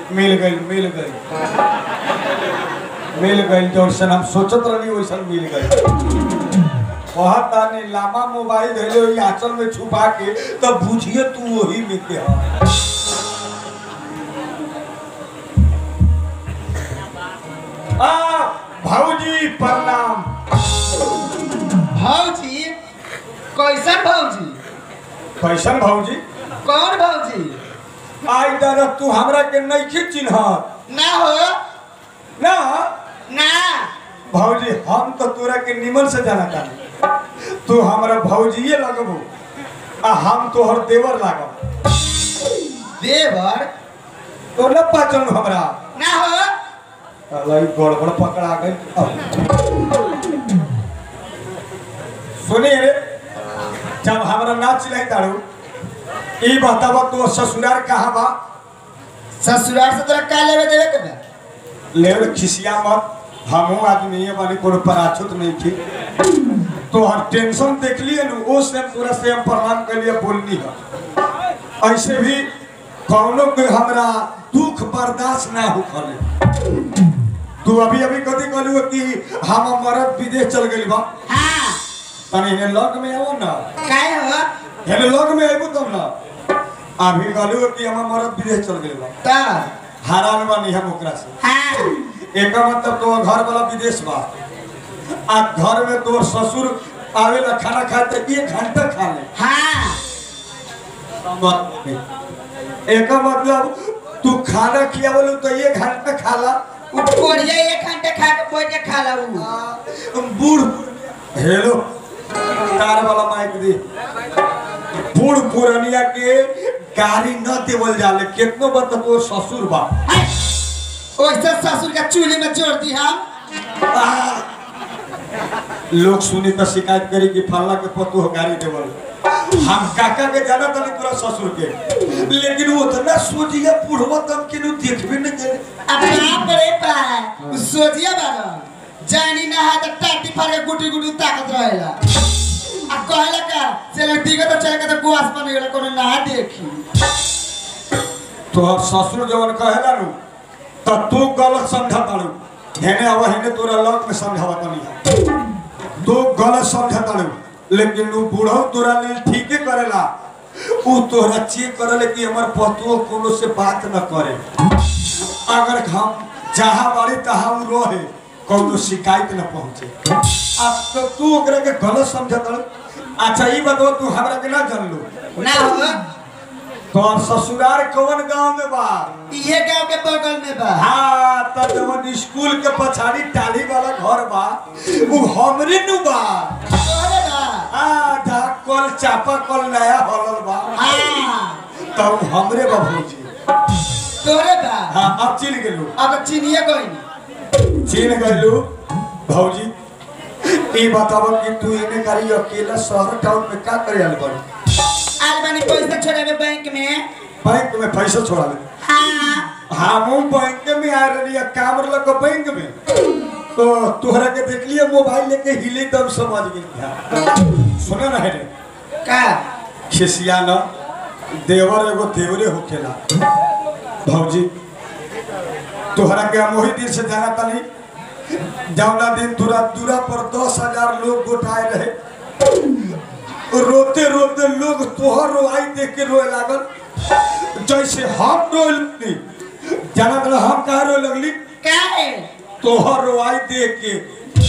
मिल गई मिल गई मिल गई जैसन हम सोचत रही वैसन मिल गई कहत तानी लामा मोबाइल धैले ओई आंचल में छुपा के तब बुझिए तू वही में के ह आ भौजी प्रणाम भौजी कैसन भौजी कैसन भौजी कौन भौजी आई दादा तू हमरा के नहीं चिन्ह ना हो ना ना भौजी हम तो तोरा के निमन से जाना तानी तू हमरा भौजीए लगबू आ हम तोहर देवर लागब देवर तो न पाचन हमरा ना हो अलाई गड़बड़ पकड़ा गई सुनी रे जब हमरा ना चिल्लाई तारू ई बतावा तो ससुराल कहाँ बा ससुराल से तोरा का लेवे देवे के बा लेवल खिसिया मत हमहू आदमी है बानी कोनो पराछुत नहीं थी तो हर टेंशन देख लिए नु ओ से पूरा से हम प्रणाम कर लिए बोलनी है ऐसे भी कौनो के हमरा दुख बर्दाश्त ना हो खले तू अभी अभी कथी कहलू कि हम मरद विदेश चल गइल बा हाँ तनी हेने लग में आओ ना काय हो हेने लग में आइबू तब ना अभी कहलू कि हम मरद विदेश चल गइल बा ता हैरान बानी हम ओकरा से हाँ एका मतलब तो घर वाला विदेश बा आ घर में तोर ससुर आवेला खाना खाए तो एक घंटा खा ले हाँ एका मतलब तू खाना खियावल तो एक घंटा खाला उ कोढ़िया एक घंटे खा के बैठ के खा ला उ बूढ़ हेलो कार वाला माइक दे बूढ़ पुरनिया के गाड़ी न देवल जाले कितनो बार तो तोर ससुर बा हैं? ओइसे ससुर के चूल्हे में जोड़ दी हम आ! लोग सुनी तो शिकायत करी कि फल्ला के पतु हो गाड़ी देवल हम काका के जाना तनी पूरा ससुर के लेकिन वो उतना सोचिए बुढ़वा तम के नु देखबे न करे अब यहाँ पर एक पाए उ सोचिए बारो जानी ना है तो टाटी फाड़ के गुटी गुटी ताकत रहेला आ कहला का चलो ठीक है तो चल के तो गुआस बन गेला कोनो ना देखी तो अब ससुर जवन कहेला नु तो तू गलत समझा तारू हेने आवा हेने तोरा लग में समझावा तनी तू गलत समझा तारू लेकिन नु बूढ़ो तोरा लेल ठीके करेला उ तोरा चेक करले कि हमर पतुओ कोनो से बात न करे अगर हम जहाँ बाड़ी तहाँ उ रहे कोनो शिकायत न पहुँचे अब तो तू ओकरा के गलत समझत अच्छा ई बताओ तू हमरा के ना जानलू ना हो तो अब ससुराल कौन गांव में बा ये गांव के बगल में बा हाँ तो जवन स्कूल के पछाड़ी टाली वाला घर बा उ हमरे नु बा तोहरे बा हाँ जहाँ कल चापा कल नया हलल बा हाँ तो उ हमरे बा भौजी तोहरे बा हाँ अब चिन गेलू अब चिनिए गई चिन गलू भौजी ई बताबो कि तू इने करी अकेला शहर टाउन में का करे आल बड़ी आज बनी पैसा छोड़ावे बैंक में बैंक में पैसा छोड़ा ले हाँ हमू बैंक में आ रही काम लग बैंक में तो तोहरा के देख लिया मोबाइल लेके हिले तब समझ गई सुना ना है रे का खिसिया न देवर एगो देवरे होखेला भौजी तोहरा के हम वही दिन से जाना तनी जौना दिन दूरा दूरा पर दस हजार लोग गोटाए रहे रोते रोते लोग तोहर रोआई देख के रोए लागल जैसे हम रोए लगली जाना तला हम कहा रोए लगली का है तोहर रोआई देख के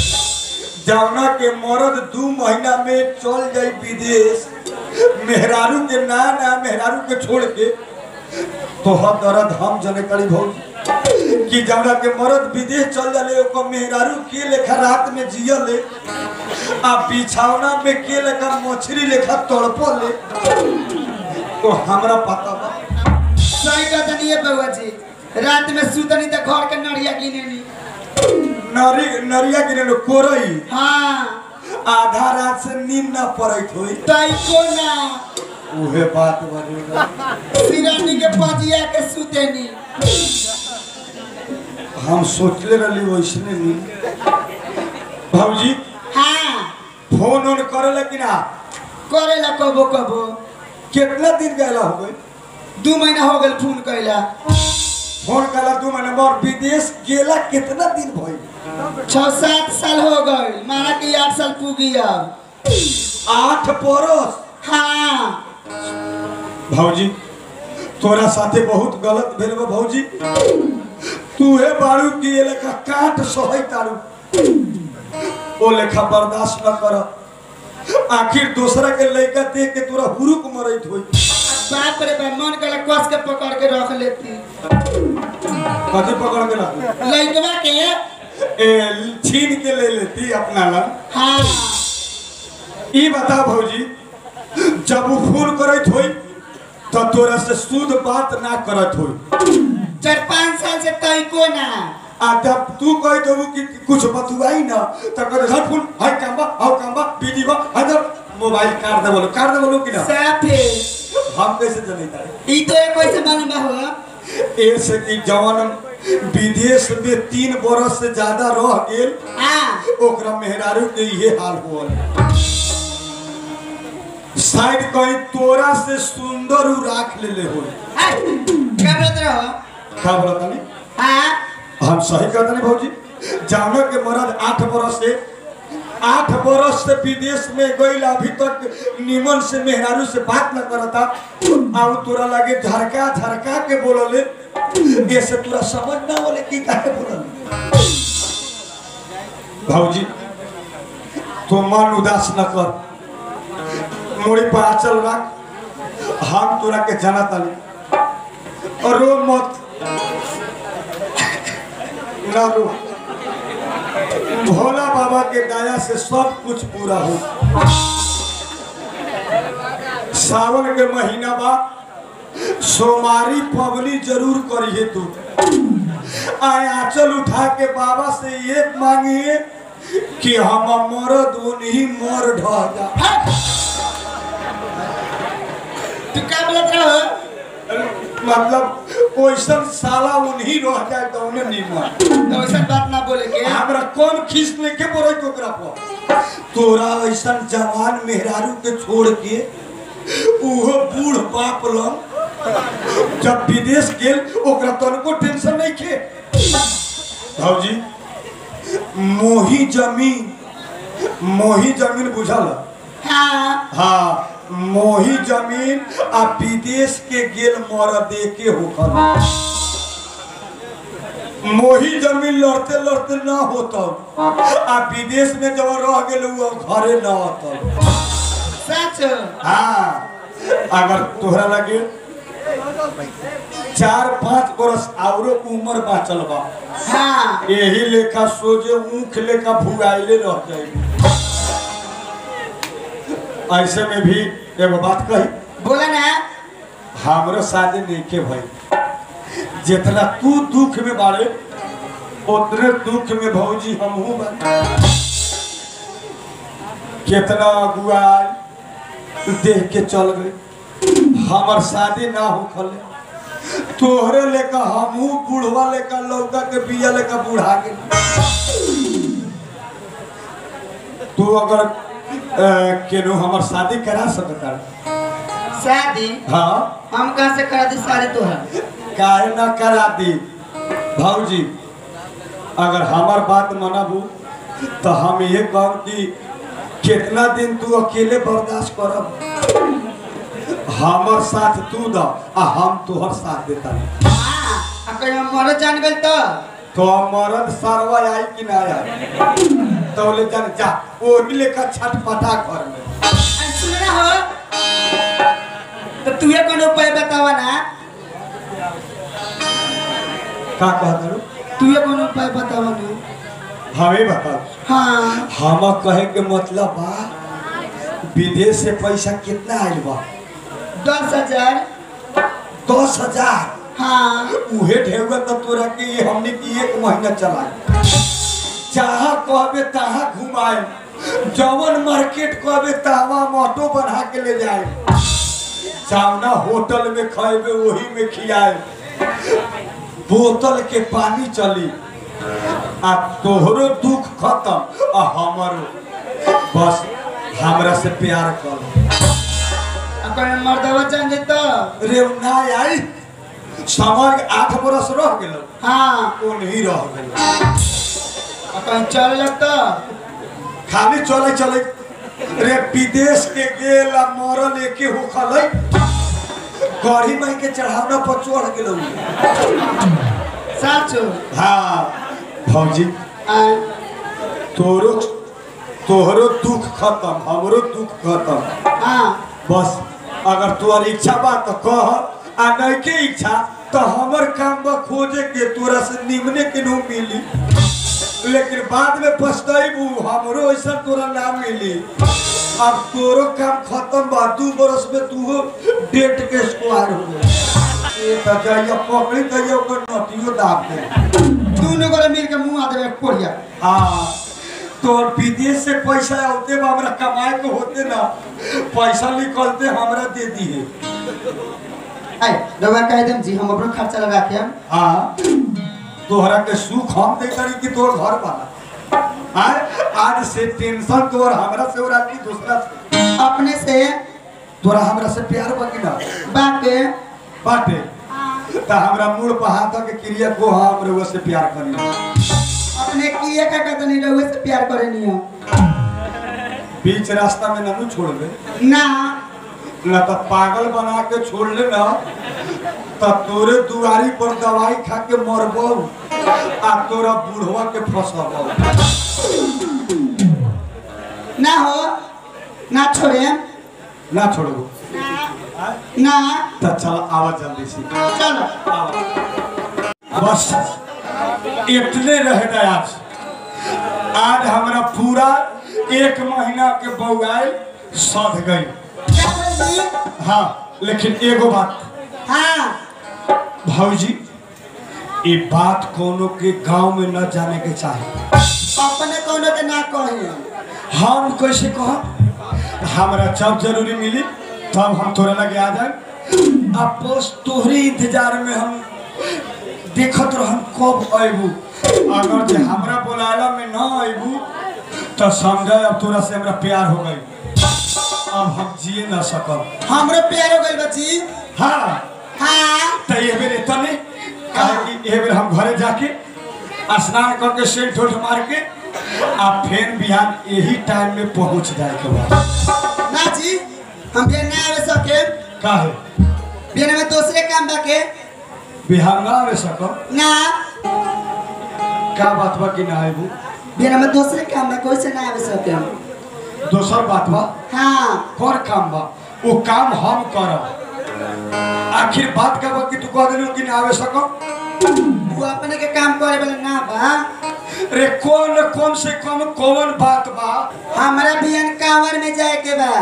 जौना के मरद दू महीना में चल जाई विदेश मेहरारू के ना ना मेहरारू के छोड़ के तोहर दर्द हम जने करी भौजी कि जौना के मरद विदेश चल जाले ओकर मेहरारू के लेखा रात में जियले आ बिछौना में के लेखा मछली लेखा तड़पले तो हमरा पता बा सही कहतनी है बउआ जी रात में सुतनी तो घर के नड़िया गिनेनी नरी नरिया गिरे कोरई हाँ आधा रात से नींद ना पड़त होई तई को ना उहे बात बनेगा सिरानी के पजिया के सुतेनी हम सोचले रही वैसने नहीं भौजी हाँ फोन ऑन करे कि ना करेला कबो कबो कितना दिन गैला हो गए दू महीना हो गल फोन कैला फोन कला तू मैंने मोर विदेश गेला कितना दिन भइल छह सात साल हो गए माना कि आठ साल पूगी अब आठ बरस हाँ भौजी तोरा साथे बहुत गलत भेल बा भौजी तू हे बाड़ू की ये लेखा काट सही तारू ओ लेखा बर्दाश्त न कर आखिर दूसरा के लड़का देख के तोरा हुरुक मरैत होई बाप रे बाप मन के कस के पकड़ के रख लेती कथी पकड़ के ला लड़कवा के ए छीन के ले लेती अपना ला हाँ ई बता भौजी जब वो फोन करत होई तो तोरा से शुद्ध बात ना करत होई चार पाँच साल से तई को ना आ जब तू कह देबू कि कि कुछ बतुआई ना तो कह दे फोन हाय कामबा हाउ कामबा बीजी बा हदर मोबाइल काट दे बोलो काट दे बोलो कि ना साफे हम कैसे जनेता ई तो एक वैसे मालूम हो ऐसे कि जवान विदेश में तीन बरस से ज्यादा रह गेल हाँ ओकरा मेहरारू के ये हाल होल शायद कहीं तोरा से सुंदर उ राख लेले हो हाँ, क्या बोलत रहो का बोलता नहीं हाँ हम सही कहते नहीं भौजी जानो के मरद आठ बरस से आठ बरस से विदेश में गई अभी तक निमन से मेहरारू से बात न करता अब तोरा लगे झरका झरका के बोलले ये से तोरा समझ ना बोले की काहे बोलले भौजी तू मन उदास न कर मोड़ी पर आचल रख हम तोरा के जाना ताली और रो मत ना रो भोला बाबा के दया से सब कुछ पूरा हो सावन के महीना बा सोमारी पवनी जरूर करिए तू आए आंचल उठा के बाबा से ये मांगिए कि हम मरद उन्हीं मर ढह जा तू क्या बोलत रहो मतलब ओइसन साला उन्हीं रह जाए तो उन्हें नहीं मर तो वैसा बात ना बोले के हमरा कौन खींच लेके बोले तो ओकरा पर तोरा ऐसा जवान मेहरारू के छोड़ के उहो बूढ़ बाप लंग जब विदेश गेल ओकरा तनको टेंशन नहीं खे भौजी मोही जमीन मोही जमीन बुझल हाँ हाँ मोही जमीन आ विदेश के गेल मर दे के होकर मोही जमीन लड़ते लड़ते ना होता आ विदेश में जब रह गेल वो घरे ना होता सच हाँ अगर तोहरा लगे चार पांच बरस औरो उम्र बाँचल बा हाँ यही लेखा सोजे ऊख लेखा भुगाइले रह जाए ऐसे में भी एगो बात कही बोला ना हमरो शादी नहीं के भाई जितना तू दुख में बाड़े उतने दुख में भौजी हमहू बाड़े कितना अगुआई देख के चल गए हमर शादी ना हो खले तोहरे लेका हमहू बूढ़वा लेका लौका के बिया लेका बूढ़ा गेल तू अगर अ, केनो हमर शादी करा सकता शादी हाँ हम कहाँ से करा दी शादी तो है काहे ना करा दी भाऊजी अगर हमार बात मनबू तो हम ये कहब कि कितना दिन तू अकेले बर्दाश्त करब हमर साथ तू द आ हम तोहर साथ देता हाँ आ कहीं हम मरो जान गए तो तो मरद सरवा आई कि ना आई तो ले जान जा ओ लेका छटपटा घर में आ, सुन ना हो तो तू ये कौन उपाय बतावा ना का कहत तू ये कौन उपाय बतावा ना हमें बताओ हाँ हम कहे के मतलब बा विदेश से पैसा कितना आयल बा दस हजार दस हजार हाँ उहे ढेउआ तो तोरा के ये हमने की एक महीना चला जहाँ कहबे तहाँ घुमाए जवन मार्केट कहबे तहवा ऑटो बढ़ा के ले जाए सामना होटल में खाएबे वही में खियाए बोतल के पानी चली आ तोहरो दुख खत्म आ हमारो बस हमरा से प्यार कर आ कहीं मर्दवा जान गए तो रे ना आई समझ आठ बरस रह गेलो हाँ वो नहीं रह गेलो आ कहीं चल लगता खाली चले चले रे विदेश के गेल आ मरल एके हो खलै गढ़ी माई के चढ़ावना पर चढ़ गेलो साचो हाँ भौजी आ तोरो तोहरो दुख खत्म हमरो दुख खत्म हाँ बस अगर तोहर इच्छा बा तो कह आ नहीं के इच्छा तो हमर काम बा खोजे के तोरा से निमने के नो मिली लेकिन बाद में पछताइबू हमरो ऐसा तोरा ना मिली अब तोरो काम खत्म बा दू बरस में तू डेट के स्क्वायर हो गया ये तो जाइए पकड़ी जाइए ओकर नटियो दाब दे दोनों को मिल के मुंह आ देवे कोरिया हाँ तोर विदेश से पैसा आते बा हमरा कमाए के होते ना पैसा निकलते हमरा दे दिए आई रवा कह देम जी हम अपना खर्चा लगा के हम हाँ तोहरा के सुख हम दे करी कि तोर घर वाला आय आज से टेंशन तोर हमरा से और आदमी दूसरा से अपने से तोरा हमरा से प्यार बाकी ना बाके बाटे त हमरा मूड पर हाथ के क्रिया को हम रउआ से प्यार करी अपने किए का कहते नहीं रहुए से प्यार करे नहीं हो बीच रास्ता में ननू छोड़बे ना न तो पागल बना के छोड़ ले ना तो तोरे दुआरी पर दवाई खा के मरबो आ तोरा बूढ़वा के फंसबो ना हो ना छोड़े ना छोड़बो ना तो चल आवा जल्दी से चलो आवा। बस इतने रह गए आज आज हमरा पूरा एक महीना के बउआई सध गई क्या बोल जी? हाँ लेकिन एगो बात हाँ भौजी ये बात कोनो के गांव में न जाने के चाहिए अपने कोनो के ना कहे हम कैसे कह हमरा जब जरूरी मिली तब हम तोरे लगे आ जाए अब बस तोहरे इंतजार में हम देखत रहम कब अबू अगर जे हमरा बोलाला में न अबू तो समझ अब तोरा से हमरा प्यार हो गई अब हम जिए न सकब हमरो प्यार हो गइल बच्ची हाँ हाँ तो ये बेर इतने काहे कि ये बेर हम घरे जाके स्नान करके सेंट उठ मार के आ फिर बिहान यही टाइम में पहुंच जाए के बाद ना जी हम बिहान ना आवे सके काहे बिहान में दूसरे काम बाके बिहार ना आवे सकम ना का बात बा कि ना आबू बिहान में दूसरे काम बा कोई से ना आवे सके दोसर बात बा हाँ कौन काम बा वो काम हम करब आखिर बात का बा कि तू कह दिलू कि ना आवे सकम वो अपने के काम करे वाला ना बा रे कौन कम से कम कौन बात बा हमारा बिहान कांवर में जाए के बा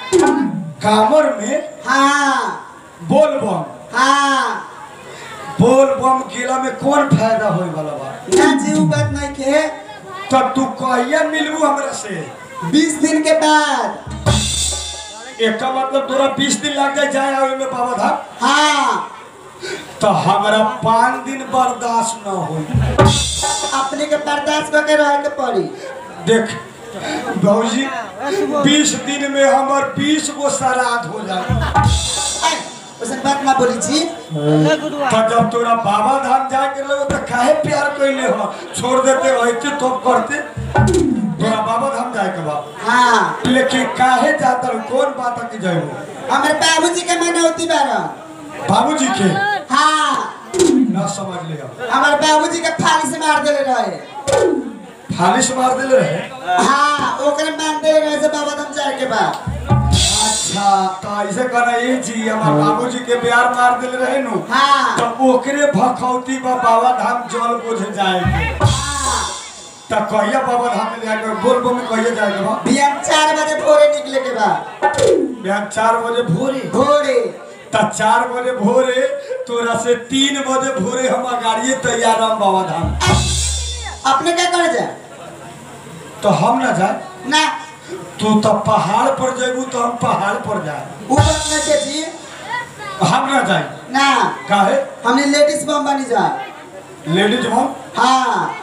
कामर में हाँ बोल बम हाँ बोल बम गेला में कौन फायदा होए वाला बा ना जी उ बात नहीं के तब तू कहिया मिलबू हमरा से बीस दिन के बाद एक मतलब तोरा बीस दिन लग जाए जाए आवे में बाबा धाम हाँ तो हमरा पाँच दिन बर्दाश्त न होई अपने के बर्दाश्त करके रहे के पड़ी देख भौजी बीस दिन में हमर बीस गो श्राद्ध हो जाए आई, वैसन बात ना बोली जी तो जब तोरा बाबा धाम जाए के लगे तो काहे प्यार कैले हो छोड़ देते रहते तो करते तोरा बाबा धाम जाए के बाद हाँ लेकिन काहे जाता रहो? कौन बात है कि जाए हमारे बाबूजी के मनौती बारा बाबूजी के हाँ ना समझ लिया हमारे बाबूजी के फाली से मार देले रहे फालिश मार दिले रहे हाँ ओकरे मान देले रहे से बाबा धाम जाए के बाद अच्छा तो ऐसे कहना ये जी हमार बाबूजी के प्यार मार दिले रहे नु हाँ तो ओकरे भखौती बा बाबा धाम जल बोझ जाएंगे हाँ तो कहिया बाबा धाम में जाएंगे बोल बो में कहिया जाएंगे बा बिहान चार बजे भोरे निकले के बाद बिहान चार बजे भोरे भोरे तो चार बजे भोरे तोरा से तीन बजे भोरे हम गाड़िए तैयार हम बाबा धाम अपने क्या करे जाए तो हम ना जाए ना तू तो पहाड़ पर जेबू तो हम पहाड़ पर जाए ऊ बात ना के जी हम ना जाए ना काहे हमने लेडीज बम बनी जाए लेडीज बम हाँ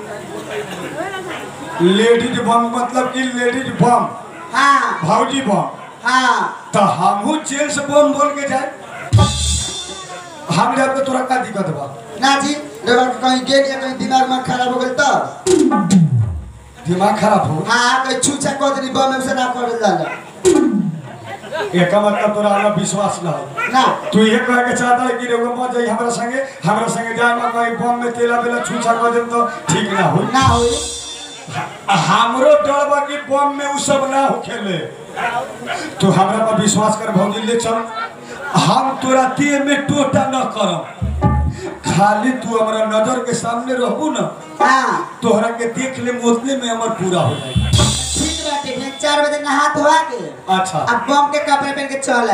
लेडीज बम मतलब कि लेडीज बम हाँ भौजी बम हाँ तो हमहू जेंट्स बम बोल के जाए हम जब के तोरा का दिक्कत बा ना जी रउआ के कहीं गेल या कहीं दिमाग में खराब हो गेल तो दिमाग खराब हो हाँ कहीं छूछा कह देनी बम में से ना कर जाला एका मतलब तोरा हमरा विश्वास ना हो ना तू ये कहे के चाहता है कि रे मत जाई हमरा संगे हमरा संगे जाए में कहीं बम में तेला बेला छूछा कर देम तो ठीक ना हो ना होई हमरो डर बा कि बम में उ सब ना होखेले तू हमरा पर विश्वास कर भौजी ले चल हम तोरा देह में टोटा न करम खाली तू हमरा नजर के सामने रहबू ना हाँ तोहरा के देख ले उतने में हमर पूरा हो जाए ठीक बाटे फिर चार बजे नहा धोआ के अच्छा अब बम के कपड़े पहन के चल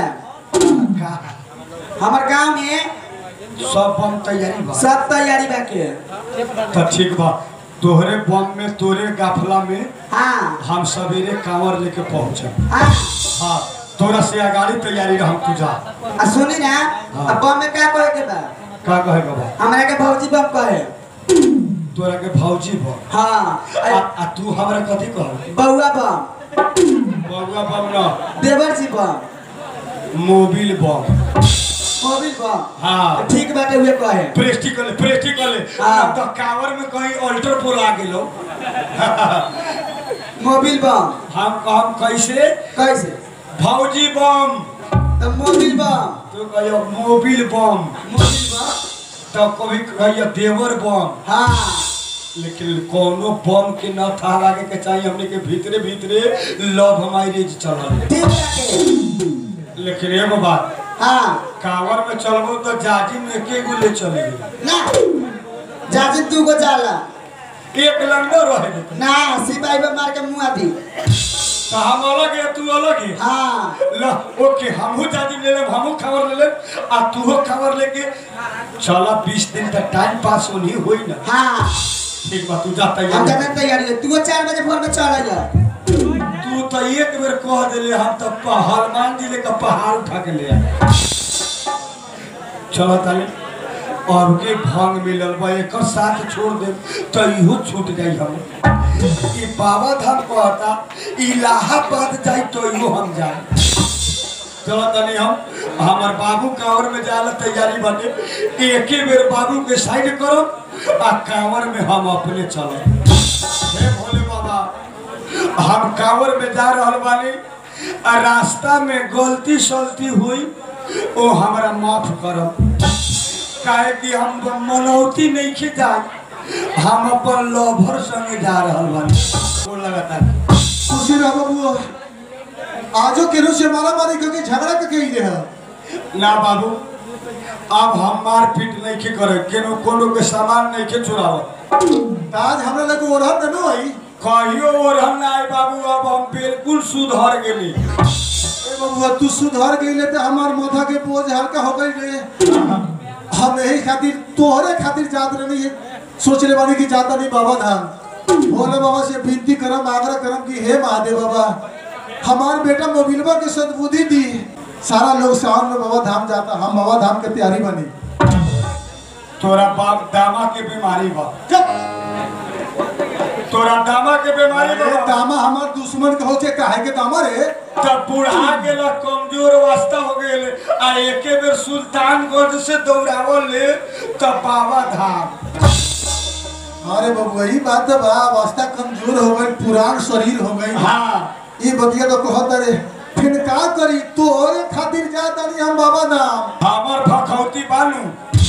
हमार गांव में सब बम तैयारी बा सब तैयारी बाके तो ठीक बा तोहरे बम में तोरे गाफला में हाँ हम सवेरे कांवर लेके पहुंचे हाँ हाँ तोरा से अगाड़ी तैयारी रह तू जा आ सुनी ना हाँ। अब बम में क्या कहे के बा का कहेगा बा हमरा के भौजी बम कहे तोरा के भौजी बा हाँ आ, आ तू हमरा कथी कह बउआ बम बउआ बम न देवर जी बम मोबिल बम मोबिल बम हाँ ठीक बाटे हुए कहे प्रेस्टिकल प्रेस्टिकल हाँ। अब तो कांवर में कहीं अल्टर पोल आ गेलो मोबिल बम हम हम कैसे कैसे भौजी बम तो मोबिल बम तो कहियो मोबिल बम मोबिल बम तो कभी कहियो देवर बम हाँ लेकिन कोनो बम के न था लागे के चाहिए हमने के भीतरे भीतरे लव मैरिज चलल ठीक बाटे लेकिन एगो बात हाँ कांवर में चलबो तो जाजी में एके गो ले चलेगी ना जाजी तू को जाला एक लंडो रहे देते। ना सिपाही पे मार के मुआ दी तो हम अलग है तू अलग है हाँ ल ओके हमहू जाजी ले लेब हमहू खबर ले लेब आ तूहो खबर लेके चला बीस दिन तक टाइम पास होनी होई ना हाँ ठीक बा तू जा हम तैयार जाने तैयारी है तू चार बजे भोर में चला जा तू तो एक बेर कह दिले हम तो प- हनुमान जिले का पहाड़ उठा के ले आए चलो ताली अब के भंग मिलल बा एकर साथ छोड़ दे तो इहो छूट जाई हम ई बाबा धाम कहता इलाहाबाद जाई तो इहो हम जाए चलो तनी हम हमार बाबू कांवर में जाला तैयारी बने एके बेर बाबू के साइड करो आ कांवर में हम अपने चले हे भोले बाबा हम कांवर में जा रहल बानी आ रास्ता में गलती सलती हुई ओ हमरा माफ करब काहे कि हम मनौती नहीं के जाए हम अपन लवर संगे जा रहल बानी वो लगातार खुशी रह बबुआ आजो केरो से मारा मारी करके झगड़ा के कही है ना बाबू अब हम मार पीट नहीं के करे केनो कोनो के सामान नहीं के चुराव आज हमरा लगे ओढ़त न होई कहियो ओढ़न ना आई बाबू अब हम बिल्कुल सुधर गेली ए बबुआ तू सुधर गईले तो हमार माथा के बोझ हल्का हो गई रे हम यही खातिर तोहरे खातिर जात रही है सोच ले बानी कि जाता नहीं बाबा धाम भोले बाबा से विनती करम आग्रह करम कि हे महादेव बाबा हमार बेटा मोबिलवा के सद्बुद्धि दी सारा लोग सावन में बाबा धाम जाता हम बाबा धाम के तैयारी बनी तोरा बाप दामा के बीमारी बा जब तोरा दामा के बीमारी अरे बा दामा हमार दुश्मन कहो के काहे के दामा रे तब बुढ़ा गेला कमजोर वास्ता हो गेल आ एके बेर सुल्तानगंज से दौड़ावल ले तब बाबा धाम अरे बबुआ ई बात तो बा अवस्था कमजोर हो गई पुरान शरीर हो गई हाँ ई बतिया तो कहत रे फिर का करी तोरे खातिर जाता नहीं हम बाबा धाम हमर भखौती बानू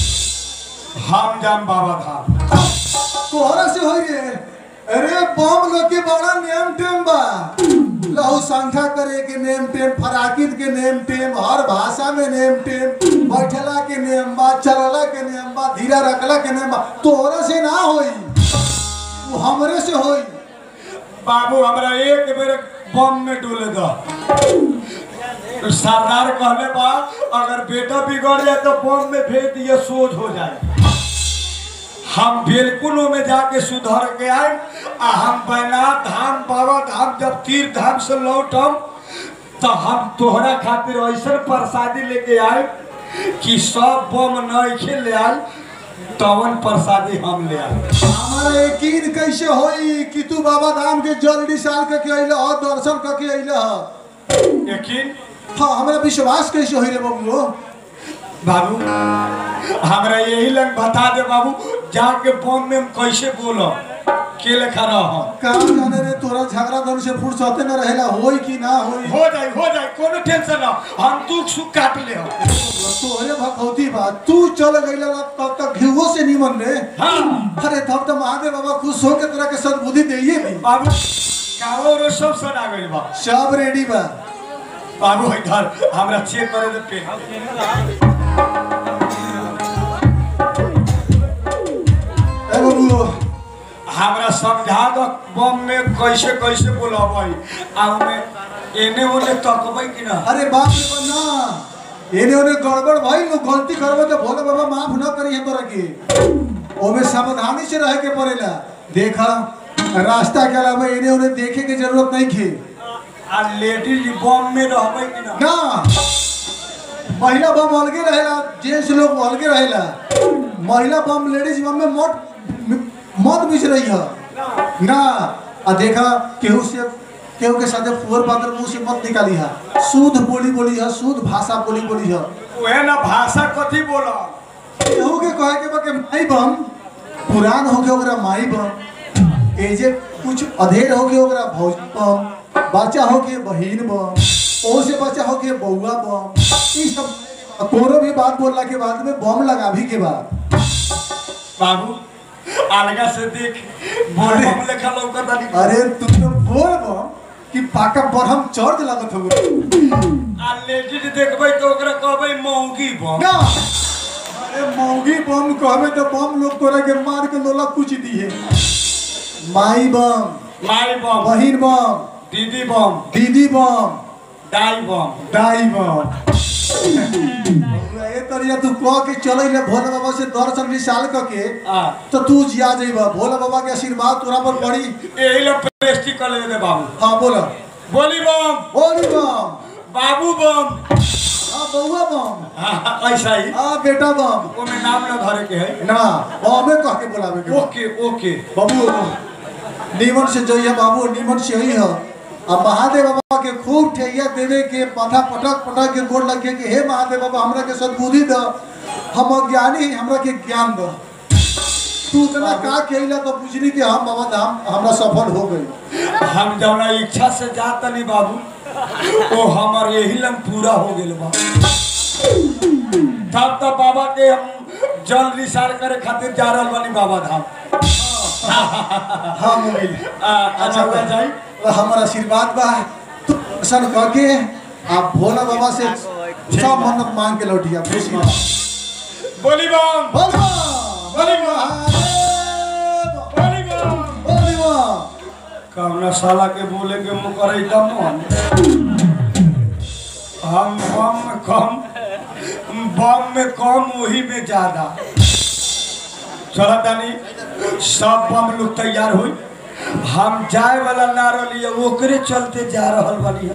हम जाम बाबा धाम तोहरा से होई रे अरे बम लोग के बड़ा नेम टेम बा लहू संख्या करे के नेम टेम फराकित के नेम टेम हर भाषा में नेम टेम बैठला के नेम बा चलला के नेम बा धीरा रखला के नेम बा तोहरा से ना होई वो हमरे से होई बाबू हमरा एक बेर बम में डोले दो सरदार कहले बा अगर बेटा बिगड़ जाए तो बम में भेज दिए सोच हो जाए हम बिल्कुल में जाके सुधर के आए आ हम बैनाथ धाम बाबा धाम जब तीर्थ धाम से लौटम तो हम तोहरा खातिर ऐसा प्रसादी लेके आए कि सब बम नहीं ले आए तवन प्रसादी हम ले आए हमारा यकीन कैसे होई कि तू बाबा धाम के जल्दी साल के के अइले ह दर्शन के के अइले ह यकीन हाँ हमरा विश्वास कैसे होई रे बबुओ बाबू हमरा यही लग बता दे बाबू जाके बम में हम कैसे बोलो के लेखा रह का जाने रे तोरा झगड़ा धन से फुर्सते न रहेला होई कि ना होई हो जाए हो जाए कोनो टेंशन ना हम दुख सुख काट ले हम तोहरे भखौती बा तू चल गइला तब तक घिवो से निमन रे हाँ अरे तब तो महादेव बाबा खुश हो के तोरा के सद्बुद्धि देइए भी बाबू कावो रो सब सना गइल बा सब रेडी बा बाबू इधर हमरा चेक करे दे पेन ए बाबू हमरा समझा दो बम में कैसे कैसे बोलबै आ में एने ओने तकबै कि ना अरे बाप रे बा ना एने ओने गड़बड़ भाई लोग गलती करबो तो भोले बाबा माफ न करी है तोरा के ओमे सावधानी से रहे के पड़ेला देखा रास्ता के अलावा एने ओने देखे के जरूरत नहीं खे आ लेडीज बम में रहबै कि ना ना महिला बम अलगे रहेला जेंट्स लोग अलगे रहेला महिला बम लेडीज बम में मत मत मिस रही है ना आ देखा केहू से केहू के साथे फुहर पात्र मुंह से मत निकाली है शुद्ध बोली बोली है शुद्ध भाषा बोली बोली है ओहे ना भाषा कथी बोल केहू के कहे के बा के माई बम पुरान हो के ओकरा माई बम एजे कुछ अधेर हो के ओकरा भौज बम बच्चा हो के बहिन बम ओ से बच्चा हो के बउआ बम ई सब कोनो भी बात बोलला के बाद में बम लगाभी के बाद बाबू अलगा से देख अरे। बम लेखा लौकत आनी अरे तू तो बोल बम कि पाका बरहम चर्च लागत हो आ लेडीज देखबै तो ओकरा कहबै मौगी बम ना अरे मौगी बम कहबे तो बम लोग तोरा के मार के लोला कुछ दिए माई बम माई बम बहिन बम दीदी बम दीदी बम दाई बम दाई बम ए तरिया तू कह के चले ले भोले बाबा से दर्शन विशाल क के आ तो तू जिया जइबा भोले बाबा के आशीर्वाद तोरा पर पड़ी एही ले प्रेस्टी कर ले दे बाबू हाँ बोला बोली बम बोली बम बाबू बम हाँ बउआ बम हाँ, ऐसा ही हाँ बेटा बम ओमे नाम ना धरे के है ना बमे कह के बोलावे के बा। ओके ओके बाबू नीमन से जइया बाबू नीमन से ही है आ महादेव बाबा के खूब ठैया देवे के माथा पटक पटक के गोड़ लगे के हे महादेव बाबा हमरा के सद्बुद्धि द हम अज्ञानी हैं, हमरा के ज्ञान द तू इतना का कहिला तो बुझली कि हम बाबा धाम हमरा सफल हो गई हम जौना इच्छा से जात नहीं बाबू वो हमार यही लंग पूरा हो गेल बा तब तब बाबा के हम जल निसार करे खातिर जा रहल बानी बाबा धाम हाँ मोबाइल आ, अच्छा हो जाई हमारा आशीर्वाद बा तू दर्शन कह के आप भोला बाबा से सब मन्नत मांग के लौटिया खुश रह बोली बम बोल बा, बोली बोल बा, महादेव, बोली बम बोल बा। कौना साला के बोले के मुँह करे दम हम बम में कम बम में कम वही में ज्यादा चला तानी सब बम लोग तैयार हुई हम जाए वाला ना रही ओकरे चलते जा रहल बानी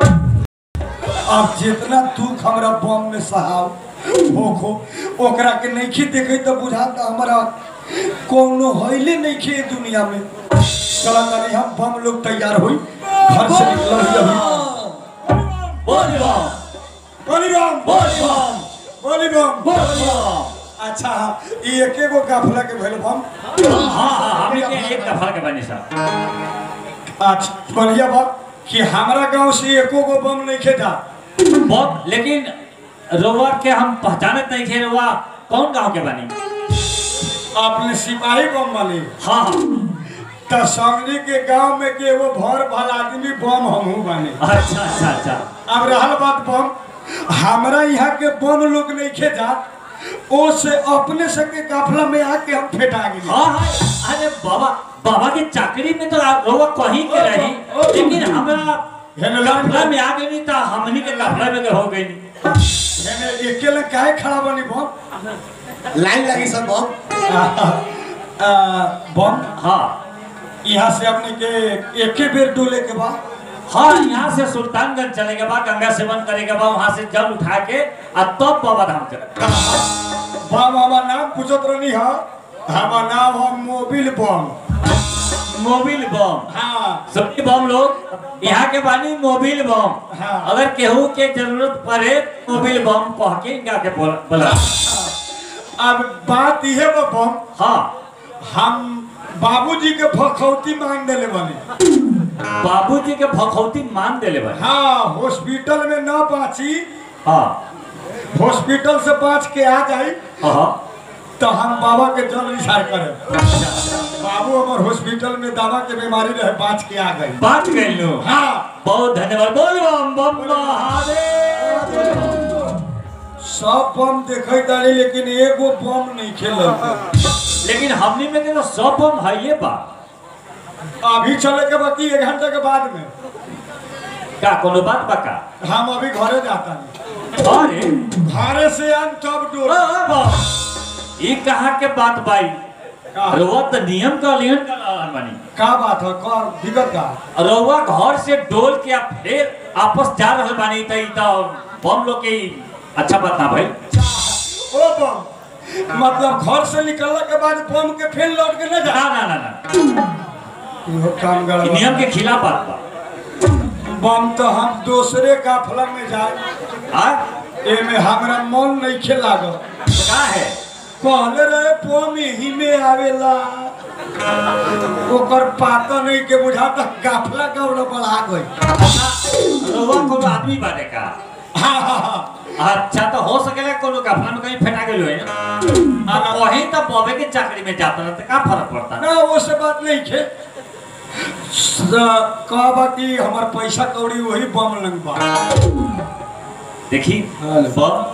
अब जितना दुख हमरा बम में सहाव होखो ओकरा के नइखे देखे तो बुझाता हमरा कोनो हइले नइखे ए दुनिया में चला तानी हम बम लोग तैयार हुई घर से निकल अभी बोल बम बोली बम बोल बम बोली बम बोल बम अच्छा ई एके गो काफला के भेल बम हाँ हाँ हमने के एक दफा के बनी साहब अच्छा बढ़िया बात कि हमरा गांव से एको गो बम नहीं खेता बहुत लेकिन रोवर के हम पहचानत नहीं थे रोवा कौन गांव के बनी अपने सिपाही बम वाले हाँ हाँ त समझी के गांव में के वो भर भल आदमी बम हमहू बने अच्छा अच्छा अच्छा अब रहल बात बम हमरा यहाँ के बम लोग नहीं खेता ओ से अपने से के काफला में आके हम फेटा गए हाँ हाँ अरे बाबा बाबा की चाकरी में तो आप रोवा कहीं के रही लेकिन हमरा कपड़ा में आ गई तो हमनी के कपड़ा में के हो गई मैंने अकेले काहे खड़ा बनी बम लाइन लगी सब बम आ, बम हाँ यहाँ से अपने के एके बेर डोले के बाद हाँ यहाँ से सुल्तानगंज चले के बाद गंगा सेवन करे के बाद वहाँ से जल उठा के आ तब बाबा धाम करे बम हमार नाम पूछत रहनी हा हमार नाम है मोबिल बम मोबिल बम हाँ सभी बम लोग यहाँ के बानी मोबिल बम हाँ। अगर केहू के जरूरत पड़े मोबिल बम कह के इनका के बोल- बोला अब बात यह बा बम हाँ हम बाबूजी के भखौती मांग देले बनी बाबूजी के भखौती मान देले भाई हाँ हॉस्पिटल में न बाँची हाँ हॉस्पिटल से बाँच के आ जाई हाँ तो हम बाबा के जल निसार करे बाबू हमार हॉस्पिटल में दवा के बीमारी रहे बाँच के आ गई बात गए लो हाँ बहुत धन्यवाद बोल बम बम महादेव सब बम देखे तारी लेकिन एगो बम नहीं खेल लेकिन हमनी में के तो सब बम है ये बा अभी चले के बाकी एक घंटे के बाद में का कोनो बात बा का हम अभी घरे जाता नहीं अरे घरे से आन तब ओ, डोर ओ, बम। ई कहा के बात बाई का रउआ तो नियम का उल्लंघन कर रहल बानी का बात है का दिक्कत का रउआ घर से डोल के आप फिर आपस जा रहल बानी त ई त बम लोग के ई अच्छा बात ना भाई ओ बम मतलब घर से निकलने के बाद बम के फिर लौट के न जा ना ना ना ना इहो काम ई गड़बड़ नियम के खिलाफ बात बा बम तो हम दूसरे काफला में जाए आ एमे हमरा मन नहीं खेला गो का है कहले रहे बम ही में आवेला ओकर पाता नहीं के बुझा तक काफला गौड़ बढ़ा गई अच्छा रउआ कोनो आदमी बाटे का हाँ हाँ हाँ अच्छा तो हो सकेला कोनो गफला में कहीं फेंटा गेलो है ना अब वही तो बॉबे के चाकरी में जाता रहता का फर्क पड़ता ना वो से बात नहीं खे कहा बाकी हमार पैसा कौड़ी वही बम लंग बा देखी हेलो। बम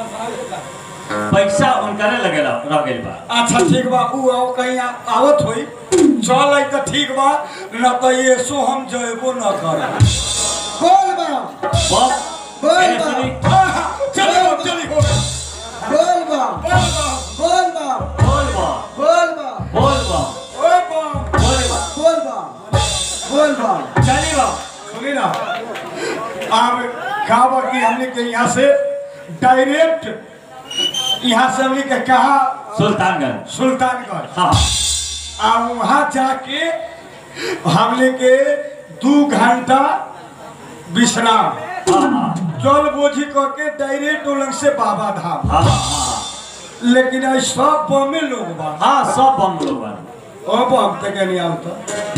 पैसा उनकरे लगेला रह गेल बा अच्छा ठीक बा ऊ आओ कहीं आ, आवत होई चल आई तो ठीक बा न तो ये सो हम जयबो न कर बोल बम बम बोल एने बा। सुनी चली हो चली हो बोल बम बोल बा, बोल बम बोल बम बोल बम बोल बम ओए बा, बोल बम बोल बम बोल बम चली बम सुनी ना अब का बा कि हमने के यहाँ से डायरेक्ट यहाँ से हमने के कहा सुल्तानगंज सुल्तानगंज हाँ आ वहाँ जाके हमने के दू घंटा विश्राम हाँ हाँ जल बोझी करके डायरेक्ट उलंग से बाबा धाम हाँ हाँ लेकिन आज सब बमे लोग बा हाँ सब बम लोग बन ओ बम तक नहीं आता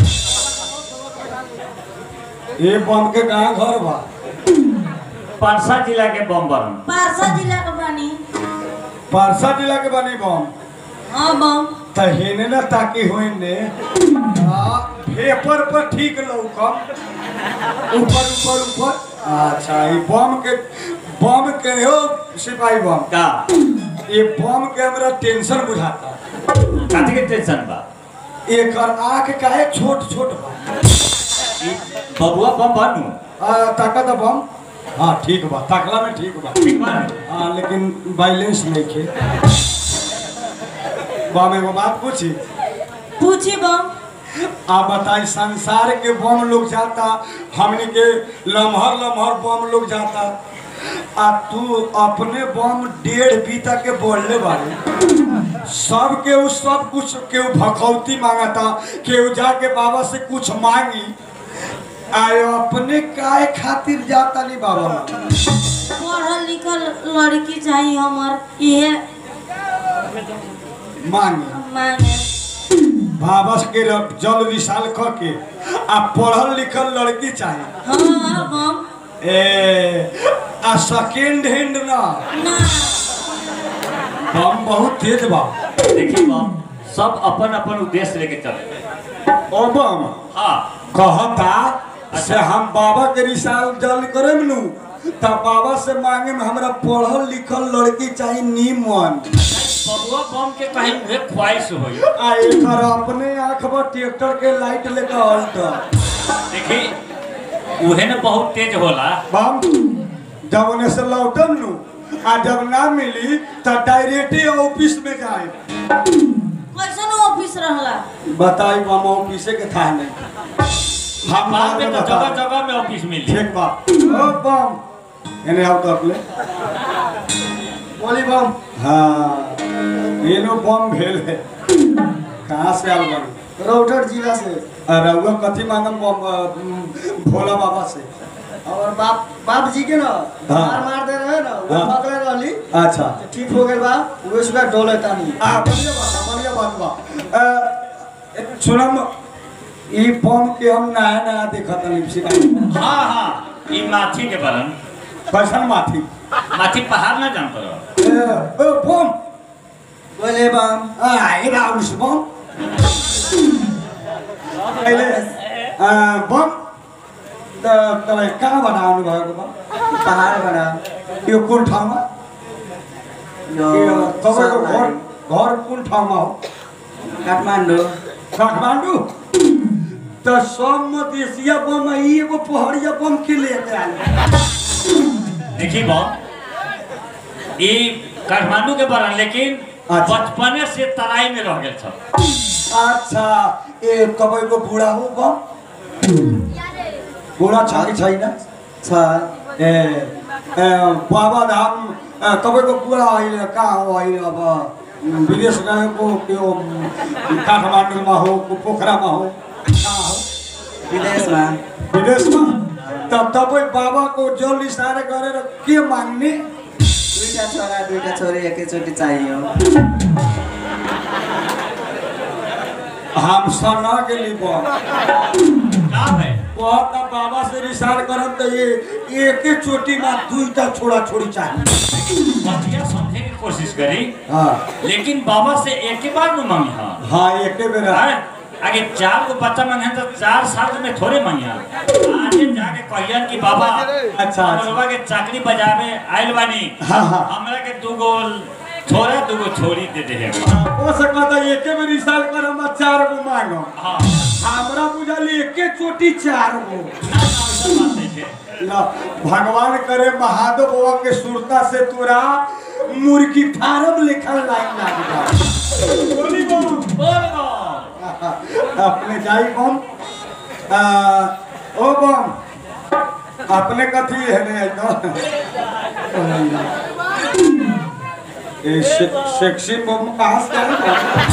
ये बम के कहाँ घर बा पारसा जिला के बम बरन पारसा जिला के बानी पारसा जिला के बनी बम हाँ बम त हेने ना ताकि होई ने आ, पेपर पर ठीक लौकम ऊपर ऊपर ऊपर अच्छा ये बम के बम के हो सिपाही बम का ये बम के हमरा टेंशन बुझाता काथी के टेंशन बा एकर आँख काहे छोट छोट बा ई बबुआ बम बनू आ, ताकत बम हाँ ठीक बा ताकला में ठीक बा ठीक बा नु? हाँ लेकिन बैलेंस नहीं खे बम एगो बात पूछी पूछी बम आ बताई संसार के बम लोग जाता हमने के लम्हर लम्हर बम लोग जाता आ तू अपने बम डेढ़ बीता के बोलने वाले सब के उ सब कुछ केहू भखौती मांगता केहू जाके बाबा से कुछ मांगी आए अपने काहे खातिर जाता नहीं बाबा पढ़ल लिखल लड़की चाहिए हमार इहे मांगी मांगे बाबा के रब- जल विशाल क के आ पढ़ल लिखल लड़की चाहिए हाँ बम ए आ सेकेंड हैंड ना ना हम बहुत तेज बा देखी बम सब अपन अपन उद्देश्य लेके चले ओ बम हाँ कहता से हम बाबा के रिसाल जल करेम नु तब बाबा से मांगे में हमरा पढ़ल लिखल लड़की चाहिए नीमन बबुआ बम के कहीं उहे ख्वाहिश होई आ एकर अपने आंख पर ट्रैक्टर के लाइट लेकर हल्ट देखी उहे न बहुत तेज होला बम जब उन्हें से लौटम नु आ जब ना मिली तो डायरेक्ट ऑफिस में जाए कैसन ऑफिस रहला बताई बम ऑफिसे के था नहीं हम बाद में तो बता जगह जगह में ऑफिस मिली ठीक बा ओ बम एने आओ तो अपने बोली बम हाँ ये नो बम भेल है कहाँ से आल बानी रौटट जिला से रउआ कथी मांगम बम, अ, भोला बाबा से और बाप बाप जी के ना हाँ। मार मार दे रहे ना वो हाँ। पकड़े रहली अच्छा तो ठीक हो गए बा वो सुबह डोले तानी आ बढ़िया बात बा, बढ़िया बात बा अ, सुनम ई बम के हम नया नया देखत हनी सिकाई हाँ हाँ ई माथी के बरन कैसन माथी माथी पहाड़ ना जान पर ए, ओ बम बोले बम आ ई राउंड से बम अहिले अ, बम त तपाईँ कहाँ बनाउनु भएको बम पहाड़ बना यो कुन ठाउँमा यो यो तपाईँको घर सबलाई। घर कुन ठाउँमा हो काठमाडौँ काठमाडौँ त सब एशिया बम ई एगो पहाड़िया बम के लेके आयल देखी बम ई काठमांडू के बरन लेकिन अच्छा। बचपने से तराई में रह गेल छ अच्छा ए तपाईँको बुढा हो बम बुढा छ कि छैन छ ए ए, बाबा धाम ए, तपाईँको बुढा अहिले कहाँ हो अहिले अब उम्, विदेश गएको त्यो उम्, काठमाडौँमा हो को पोखरामा हो कहाँ हो विदेशमा विदेशमा त तपाईँ बाबाको जल इसारा गरेर के माग्ने दुईटा छोरा दुईटा छोरी एकैचोटि चाहियो हम सना गेली बम का है बहुत त बाबा से रिसार करम त ये एके चोटी में दुईटा छोड़ा छोड़ी चाहिए बतिया समझे की कोशिश करी हाँ लेकिन बाबा से एक ही बार न मांगी हाँ हाँ एके बेर अरे, आगे चार को बच्चा मांगे तो चार साल में थोड़े मांगे आगे जाके कहियन कि बाबा अच्छा, अच्छा। बाबा के चाकरी बजावे आइल बानी हाँ, हाँ। हमरा के दूगो छोरा दूगो छोरी दे दे हो सकता एके बेर रिसार करम आ चार गो मांगो हाँ हमरा बुझल एके चोटी चार गो ना, ना, ऐसा बात नहीं है ल भगवान करे महादेव बाबा के सुरता से तोरा मुर्गी फार्म लिखल लाइन लाग जाए बोली बम बोल बम। अपने जाई बम आ, ओ बम अपने कथी है ने तो ए से, सेक्सी बम कहाँ से आया बम?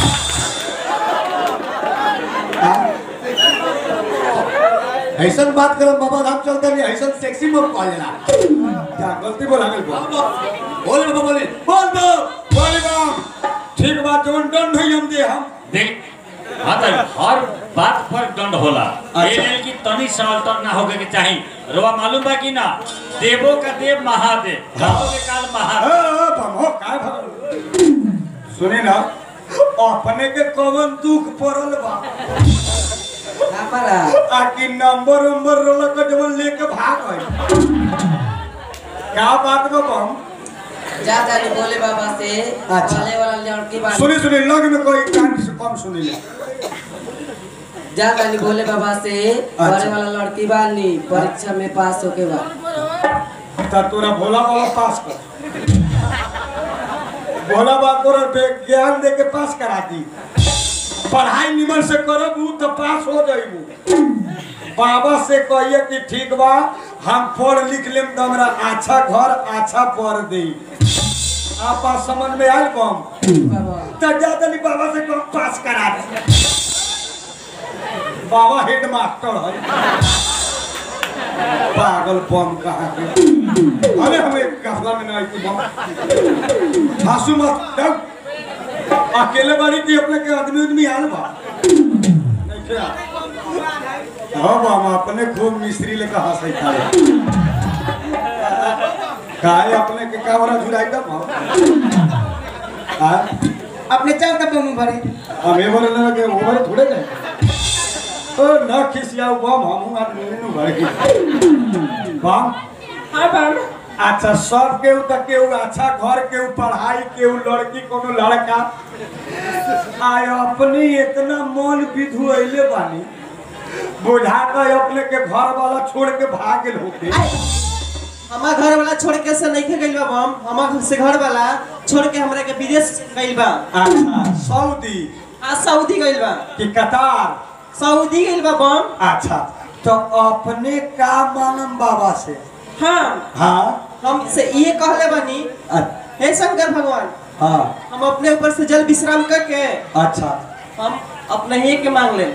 हाँ? ऐसन बात करम बाबा धाम चलते नहीं ऐसन सेक्सी बम कह लेला क्या गलती बोला गेल बम बोल बम बोले बोल बम बोल बम ठीक बात जोन डन नहीं हम दे हम देख हाँ तो हर बात पर दंड होला अच्छा। ये नहीं कि तनी सा अल्टर ना होके के चाही रोवा मालूम बा कि ना देवो का देव महादेव हाँ। देवो के काल ए, महादेव ए, बम हो काय भगल सुनी ना अपने के कवन दुख पड़ल बा आ कि नंबर उम्बर रोला का जब लेके भाग गए क्या बात बा बम जा जानी बोले बाबा से अच्छा। बोले वाला लड़की बानी सुनी सुनी लग में कोई कान से कम सुनी ले जा जानी बोले बाबा से अच्छा। बोले वाला लड़की बानी परीक्षा में पास होके बा ता तोरा भोला बाबा पास कर भोला बाबा तोरा बे- ज्ञान दे के पास करा दी पढ़ाई निमन से करब उ तो पास हो जाइबू बाबा से कहिए कि ठीक बा हम पढ़ लिख लेम तो हमरा अच्छा घर अच्छा पढ़ दे आप बात समझ में आयल कम बाबा तब ज्यादा नहीं बाबा से कम पास करा दे बाबा हेड मास्टर है पागल बम कहाँ के अरे हम एक गफला में नहीं थी बम हंसू मत डर अकेले बारी की अपने के आदमी उदमी आल बा नहीं क्या हाँ बाबा अपने खूब मिस्त्री लेकर हंसे था काहे अपने के कावरा झुराई दब हाँ अपने चल तब मुंह भरी हम ये बोले ना कि ओवर थोड़े जाए ओ न खिसियाऊ बम हम आदमी नु भर के बम हाँ बाबा अच्छा सब केहू तक केहू अच्छा घर केहू पढ़ाई केहू लड़की कोनो लड़का आय अपने इतना मन विधु अइले बानी बुझा के अपने के घर वाला छोड़ के भाग गेल होते हमार घर वाला छोड़ के से नहीं गइल बा बम हमार से घर वाला छोड़ के हमरा के विदेश गइल बा अच्छा सऊदी आ सऊदी गइल बा कि कतार सऊदी गइल बा बम अच्छा तो अपने का मानम बाबा से हाँ हाँ हम से ये कहले बानी अ- हे शंकर भगवान हाँ हम अपने ऊपर से जल विश्राम करके अच्छा हम अपने ही के मांग ले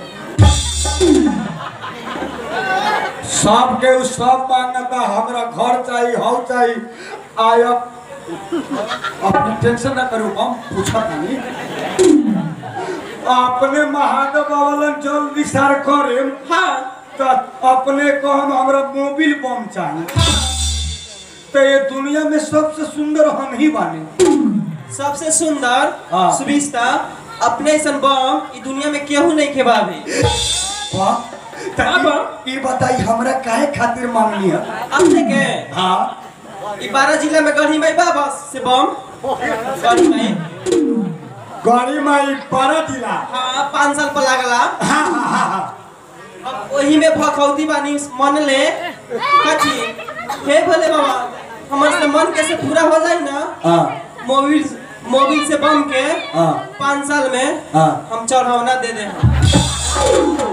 सब के उ सब मांगता हमरा घर चाहिए हौ चाहिए आयब अपनी टेंशन ना करू हम पूछा नहीं अपने महादेव बाबा जल विचार करे हाँ तो अपने को हम हमरा मोबिल बम चाहिए तो ये दुनिया में सबसे सुंदर हम ही बानी सबसे सुंदर हाँ। सुविस्ता अपने ऐसन बम ई दुनिया में केहू नहीं खेबावे वाह तो हाँ, ई- बा। ई बताई हमरा काहे खातिर मांगनी है अपने के हाँ ई बारह जिला में गढ़ी में बा बस से बम गढ़ी में गाड़ी में ई बारह जिला हाँ पाँच साल पर लागला हाँ हाँ हाँ हाँ अब वही में भखौती बानी मन ले कथी हे भोले बाबा हमर से मन कैसे पूरा हो जाए ना हाँ मोबिल मोबिल से बम के हाँ पाँच साल में हाँ हम चढ़ावना दे दे हम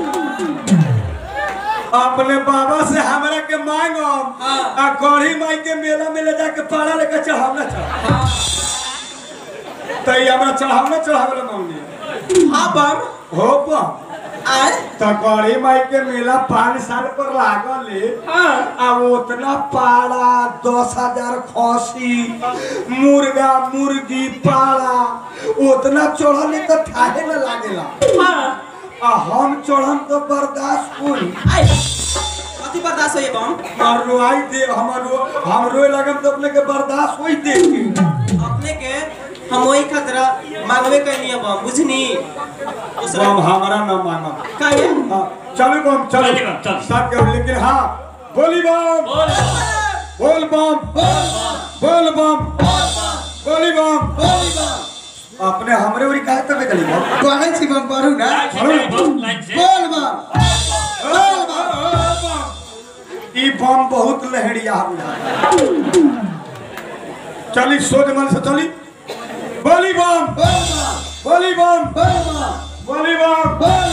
अपने बाबा से हमरा के मांगो हाँ। आ गढ़ी माई के मेला में ले जाके पाला लेके चढ़ावना चढ़ा तो ये हमरा चढ़ावना चढ़ावला मांगनी हाँ बम हो बम आए तो गढ़ी माई के मेला पाँच साल पर लागल है हाँ अब उतना पाड़ा दस हजार खसी मुर्गा मुर्गी पाड़ा उतना चढ़ल तो ठाहे न लागेला हाँ आ हम चढ़म तो बर्दाश्त हुई आए कथी बर्दाश्त होइए बम और रोआई दे हमरो हम रोए लगम तो अपने के बर्दाश्त होई दे के अपने के हम वही खतरा मांगवे कैनी है बम बुझनी दूसरा बम हमारा न मांगा काहे हाँ, चलो बम चलो चलिए बम, चलो। सब के लेकिन हाँ बोली बम बोल बोल बम बोल बम बोली बम अपने हमरे उरी काहे तबे चली बम कहै छी बम पढ़ू ना लाइन से चलिए, बम, लाइन से बोल बम बोल बम ई बम बहुत लहरिया बुझा चली सोच मन से चली बोली बम बोल बम बोली बम बोल बम बोली बम बोल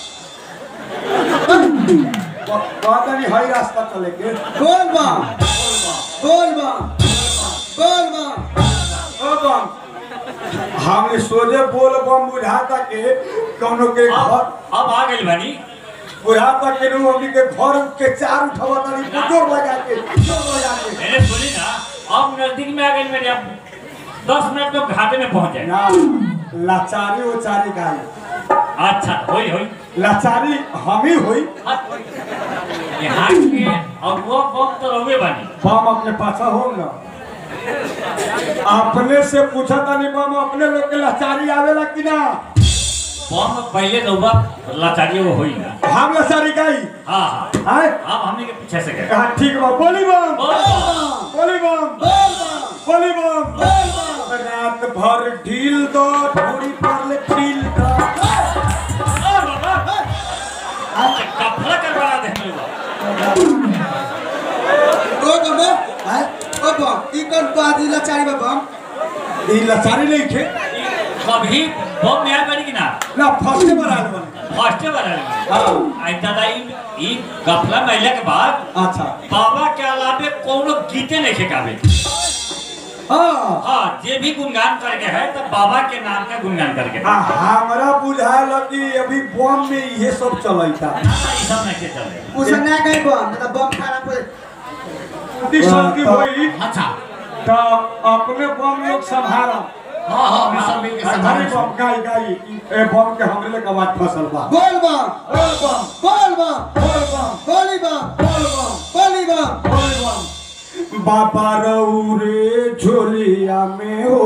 बम कहता नहीं हई रास्ता चले के बोल बम बोल बम बोल बम ओ बम हमने सोचे बोल बम बुझाता के कौनो के घर अब अब आ गई बानी बुझाता के नु हमनी के घर के चार उठावा तानी बुटोर लगा के बुटोर लगा के मैंने सुनी ना अब नजदीक में आ गई मेरे अब दस मिनट में घाटे में पहुंच जाए ना लाचारी उचारी गाई अच्छा होई होई लाचारी हम ही हुई यहाँ के अगुआ बम तो रहुए बानी बम अपने पाछा हो ना अपने से पूछा तानी बम अपने लोग के लाचारी आवेला कि ना बम पहले रहुआ लाचारी वो होई ना हम लाचारी गाई हाँ हाँ आए अब हमने के पीछे से गए हाँ ठीक बा बोली बम बोल बम। बोली बम बोल बम बोली बम बोल बम रात भर ढील दो थोड़ी पर ले ढील दो और बाबा कपड़ा करवा दे मेरे को। ओ बम आए ओ बम ई कोन पादी लाचारी बा बम ई लाचारी नहीं खे कभी बम में आ गई कि ना ना फर्स्ट बार आल बन फर्स्ट बार आ गई हाँ आई दादा ई ई गफला महिला के बाद अच्छा बाबा के अलावे कोनो गीते नहीं खेकावे हाँ हाँ जे भी गुणगान करके है तो बाबा के नाम का गुणगान करके आ, हमरा बुझायल कि अभी बम में ये सब चलता ना, ना, ई सब नहीं के चले उसे ना गई बम मतलब बम खराब हो सब की होई अच्छा तो अपने बम लोग संभारा हाँ हाँ हम सब मिलके अरे संभाल बम गाई गाई ए बम के हमरे ले कबात फसल बा बोल बम बोल बम बोल बम बोल बम बोली बम बोल बम बोली बम बोल बम बाबा रौरे झोलिया में हो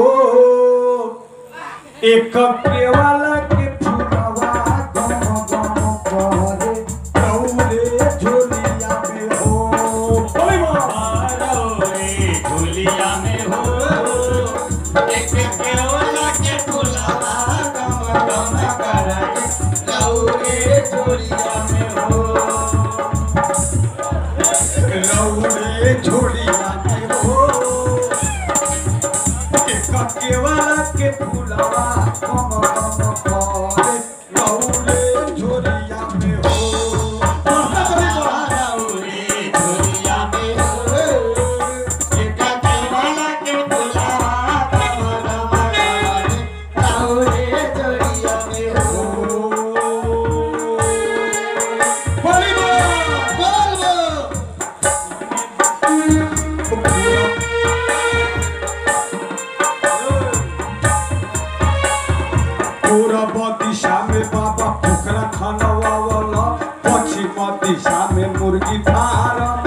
एक केवाला के फुलवा गम गम करे रौरे झोलिया में हो बोल बम झूलिया में हो एक केवला के फुलवा गम गम करे लौरे झोलिया में हो रौरे झोलिया में हो एक केवाला के फुलवा गम गम करे रौरे झोलिया में हो झूलिया में हो एक केवला के फुलवा गम गम करे लौरे झोलिया में हो दिशा में बाबा पोखरा खानवा वाला पश्चिम दिशा में मुर्गी फार्म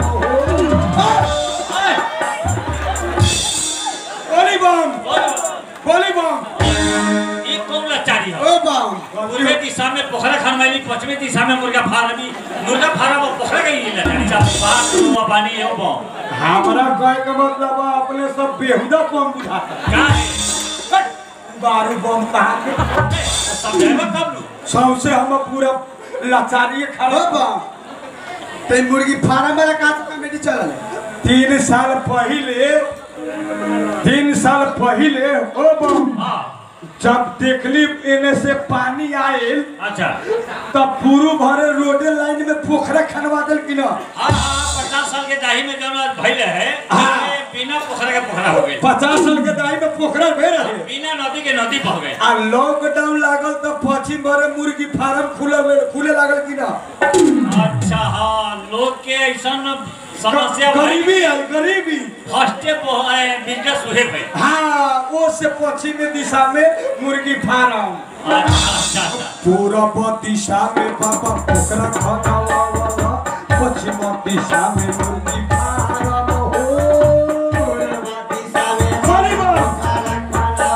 गोली बम गोली बम ये कौन लाचारी है ओ बाम पूर्वी दिशा में पोखरा खनवाली पश्चिमी दिशा में मुर्गा फार्मी मुर्गा फार्म और पोखरा का ही लाचारी साहब बात हुआ बानी है वो हमारा कहे का मतलब है अपने सब बेहुदा बम बुझाता का है बारू बम कहा के समझाएगा कब लू सौसे हम पूरा लाचारी ओ खड़ा बाम ते मुर्गी फार्म वाला का कमेटी चलल है तीन साल पहले तीन साल पहले ओ बम हाँ जब देखली एने से पानी आयल अच्छा तब पूरू भरे रोडे लाइन में पोखरा खनवा दिल कि ना हाँ हाँ पचास साल के दाही में जौन भइल है हाँ। ये बिना पोखरा के पोखरा हो गए पचास साल के दाई में पोखरा भे रहे बिना नदी के नदी बह गए आ लॉकडाउन लागल तो पश्चिम भरे मुर्गी फार्म खुले खुले लागल कि ना अच्छा हाँ लोग के ऐसा समस्या भाई गरीबी है गरीबी फर्स्टे बिजनेस हुए भाई हाँ वो से पश्चिम दिशा में मुर्गी फार्म अच्छा अच्छा अच्छा पूरब दिशा में बाबा पोखरा खनावा वाला पश्चिम दिशा में मुर्गी फार्म हो पूरब दिशा में बड़ी बात।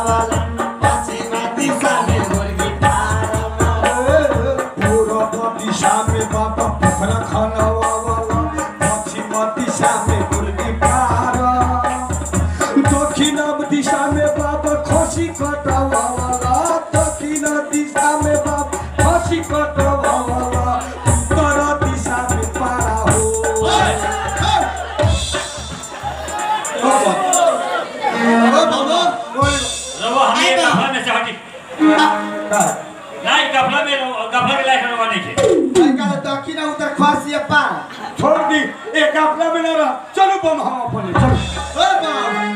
पूरब दिशा में बाबा पोखरा खनावा वाला पश्चिम दिशा में मुर्गी फार्म दक्षिण दिशा में बाबा खसी कटवा वाला दक्षिण दिशा में बाबा खसी कटवा वाला उत्तर दिशा में पारा हो ओ बाबा रवा हमें गफला में से हटी नहीं गफला में गफला के लायक रवा नहीं के आई का दक्षिण उत्तर खासी पार छोड़ दी एक अपना में ना रहा चलो बम हम अपने चलो ओ बाम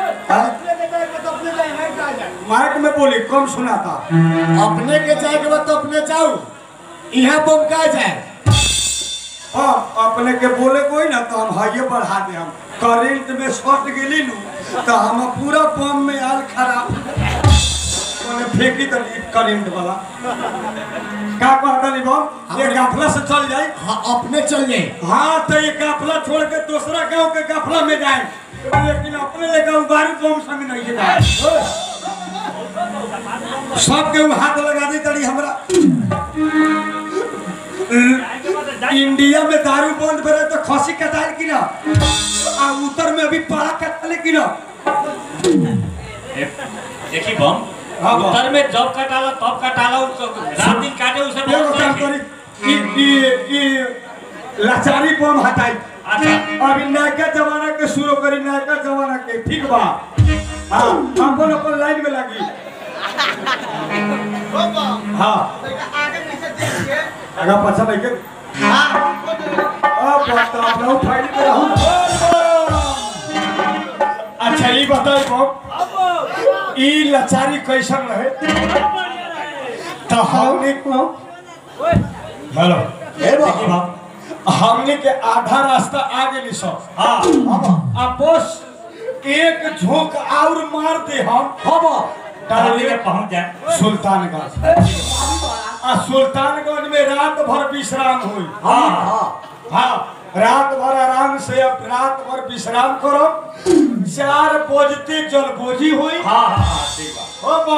माइक में बोली कम सुनाता अपने के जाए के बाद तो अपने जाओ यहाँ बम का जाए हाँ अपने के बोले कोई ना तो हम हाइये बढ़ा दे हम करेंट में शॉर्ट गेली नू तो हम पूरा बम में आल खराब मैंने फेंकी तो करेंट वाला का कहता नहीं बम ये गाफला से चल जाए हाँ अपने चल जाए हाँ तो ये गाफला छोड़ के दूसरा गांव के गाफला में जाए लेकिन अपने ले गाँव बारी बम संग नहीं के जाए सब के हाथ लगा दी तड़ी हमरा इंडिया में दारू बंद करे तो खसी कटाल की ना आ उत्तर में अभी पारा कटाले की ना देखी बम हाँ, बम। उत्तर में जब कटाला तब कटाला उसको रात दिन काटे उसे एगो बहुत काम नहीं करी ई ई ई लाचारी बम हटाई अच्छा अभी नयका जमाना के शुरू करी नयका जमाना के ठीक बा हाँ अपन अपन लाइन में लगी हाँ अगर पछा नहीं के अब बता अपना फाइल कर रहूं अच्छा ये बताओ बम ई लाचारी कैसन रहे तो हमने को हेलो देखी बम हमने के आधा रास्ता आगे नहीं सो हाँ अब बस एक झोंक और मार दे हम हम डाली में पहुंच जाए सुल्तानगंज आ सुल्तानगंज में रात भर विश्राम हुई हाँ हाँ रात भर आराम से अब रात भर विश्राम करो चार बजते जलबोजी हुई हाँ हाँ हाँ ठीक बा हो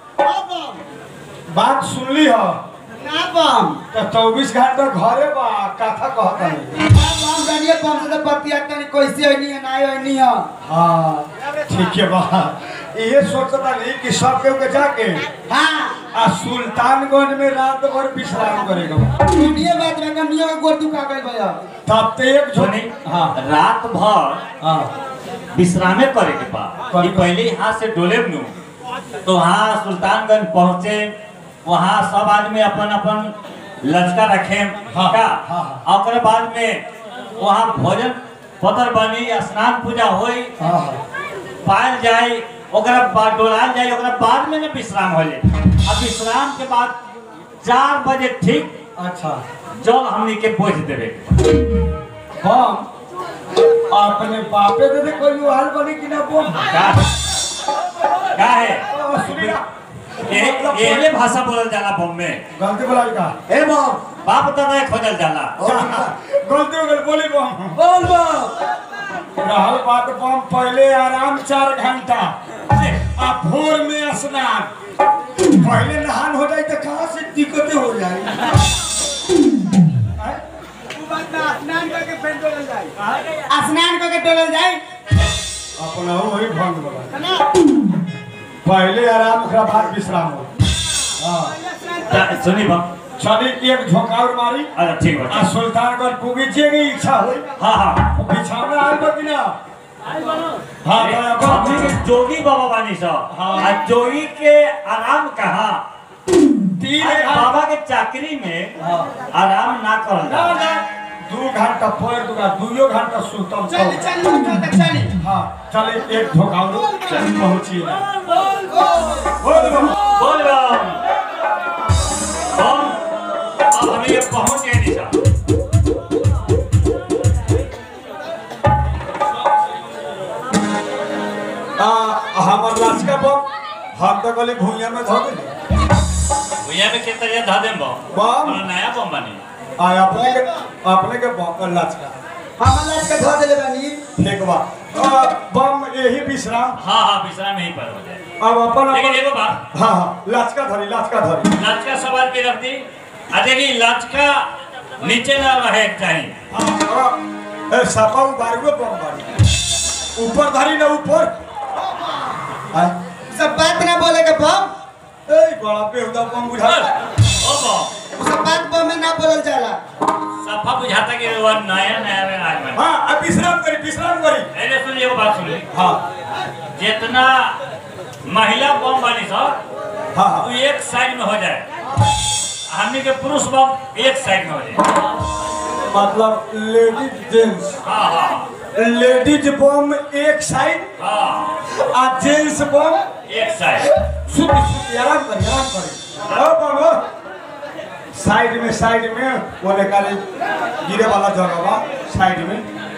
बम बात सुन ली हो ना बम तो चौबीस घंटा घरे बा कथा कहता है बम जानिए बम से तो बतिया तनी कैसे होनी है ना होनी है हाँ ठीक है बा ये सोचता नहीं कि सब के जाके हाँ आ सुल्तानगंज में रात भर विश्राम करेगा दुनिया बात में कमियों का गोर दुखा गई भैया तब तो एक सुनी झोनी हाँ रात भर हाँ विश्रामे करे के बा करे ई पहले यहाँ से डोले नु तो वहाँ सुल्तानगंज पहुँचे वहाँ सब आदमी अपन अपन लचका रखे हाँ, का हाँ, और ओकरे बाद में वहाँ भोजन पतर बनी स्नान पूजा होई हाँ पायल जाए ओकरा बाद डोलाल जाए ओकरा बाद में ना विश्राम हो जाए अब विश्राम के बाद चार बजे ठीक अच्छा जल हमनी के बोझ देवे हम अपने बापे दे दे कोई हाल बनी कि ना बोल का का है सुनिया ये ये भाषा बोलल जाला बम में गलती बोला का ए बम बाप तो नहीं खोजल जाला गलती हो गई बोली बम बोल बम रहल बात बम पहले आराम चार घंटा आ भोर में स्नान पहले नहान हो जाए तो कहाँ से दिक्कतें हो जाए स्नान करके टोलल जाए अपना वही भंग बोला पहले आराम ओकरा बाद विश्राम हो हाँ ता- सुनी बम चली एक झोंकाउर मारी अच्छा ठीक आ बा सुल्तानगंज पूगी जे की इच्छा हुई हाँ हाँ बिछावना आल बा कि ना हाँ तो अब हमनी के जोगी बाबा बानी सा हाँ। आ जोगी के आराम कहाँ तीन अरे घंटा बाबा के चाकरी में हाँ। आराम ना करल ना जाला ना दू घंटा पैर दूगा दुइयो घंटा सुतम चली चली चली हाँ चले एक झोंकाउर पहुंची ना बोल बम। बोल बम बम अब हमें ये पहुंच गए निशा आ हमर लाचका बम हम तो गली भूइया में धो देली भैया में कितना ये धा देम बम बम और नया बम बनी आ अपने के अपने के बम लाचका हम लाज के धो देले बानी ठीक बा आ, बम यही विश्राम हाँ हाँ विश्राम यहीं पर हो जाए अब अपन लेकिन अपन एगो बात हाँ हाँ लाचका धरी लाचका धरी लाचका सवाल के रख दी आ देखी लाचका नीचे ना रहे चाहिए हाँ, हाँ। ए सपा उबारुए बम बारी ऊपर धरी ना ऊपर आय सब बात ना बोले के बम ए बड़ा बेहुदा बम बुझा ओ बम सब बात बम में ना बोलल जाला सफा बुझाता कि वो नया नया में आज बना हाँ अब विश्राम करी विश्राम करी अरे सुनिए एगो बात सुनिए हाँ जितना महिला बम बनी सब हाँ वो हाँ एक साइड में हो जाए हमने के पुरुष बम एक साइड में हो जाए मतलब लेडीज जेंट्स हाँ हाँ लेडीज बम एक साइड हाँ आ जेंट्स बम एक साइड सुत सुत आराम करी आराम करी ओ बाबा साइड में साइड में वो निकाले गिरे वाला जगह बा साइड में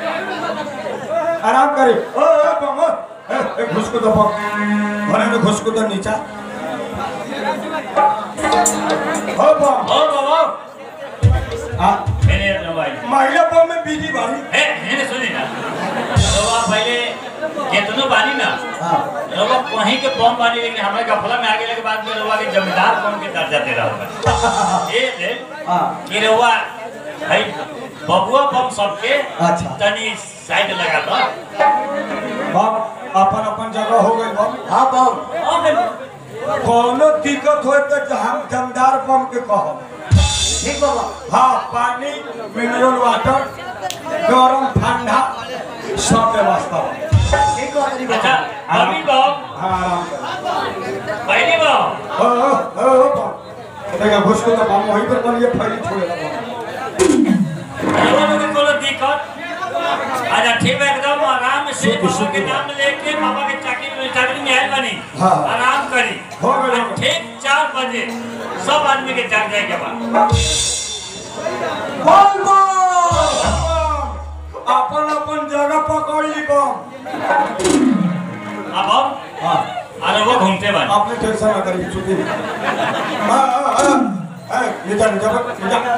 आराम करी ओ ओ बाबा ए, ए घुस को दो भले में घुस को दो नीचा ओ बाबा ओ बाबा आ मैंने दवाई महिला बम में बिजी बारी ए मैंने सुनी ना रवा पहले केतनो बानी ना हाँ रवा वहीं के बम बानी लेकिन हमारे गफला में आगे के बाद में रवा के जमींदार बम के दर्जा दे रहा होगा ये दे हाँ कि रवा भाई बबुआ बम सबके अच्छा। तनी साइड लगा दो बम अपन अपन जगह हो गई बम हाँ बम कोनो दिक्कत हो तो हम जमदार बम के कहब ठीक बाबा हाँ पानी मिनरल वाटर गरम ठंडा सब व्यवस्था बा। ठीक बाबा अच्छा अभी बम हाँ आराम कर पहली बम ओ ओ ओ ओ, बम देखा घुस को तो बम वहीं पर बन ये फैली छोड़ेगा बम रवा में कोनो दिक्कत अच्छा ठीक है एकदम आराम से बाबा के नाम लेके बाबा के चाकरी में चाकरी में आयल बनी हाँ। आराम करी हो गए, हो गए। ठीक चार बजे सब आदमी के जाग जाए के बाद बम बम अपन अपन जगह पकड़ ली बम अब हम हाँ अरे वो घूमते बन आपने टेंशन ना करिए छुट्टी नहीं हाँ हाँ हाँ हाँ नीचा नीचा नीचा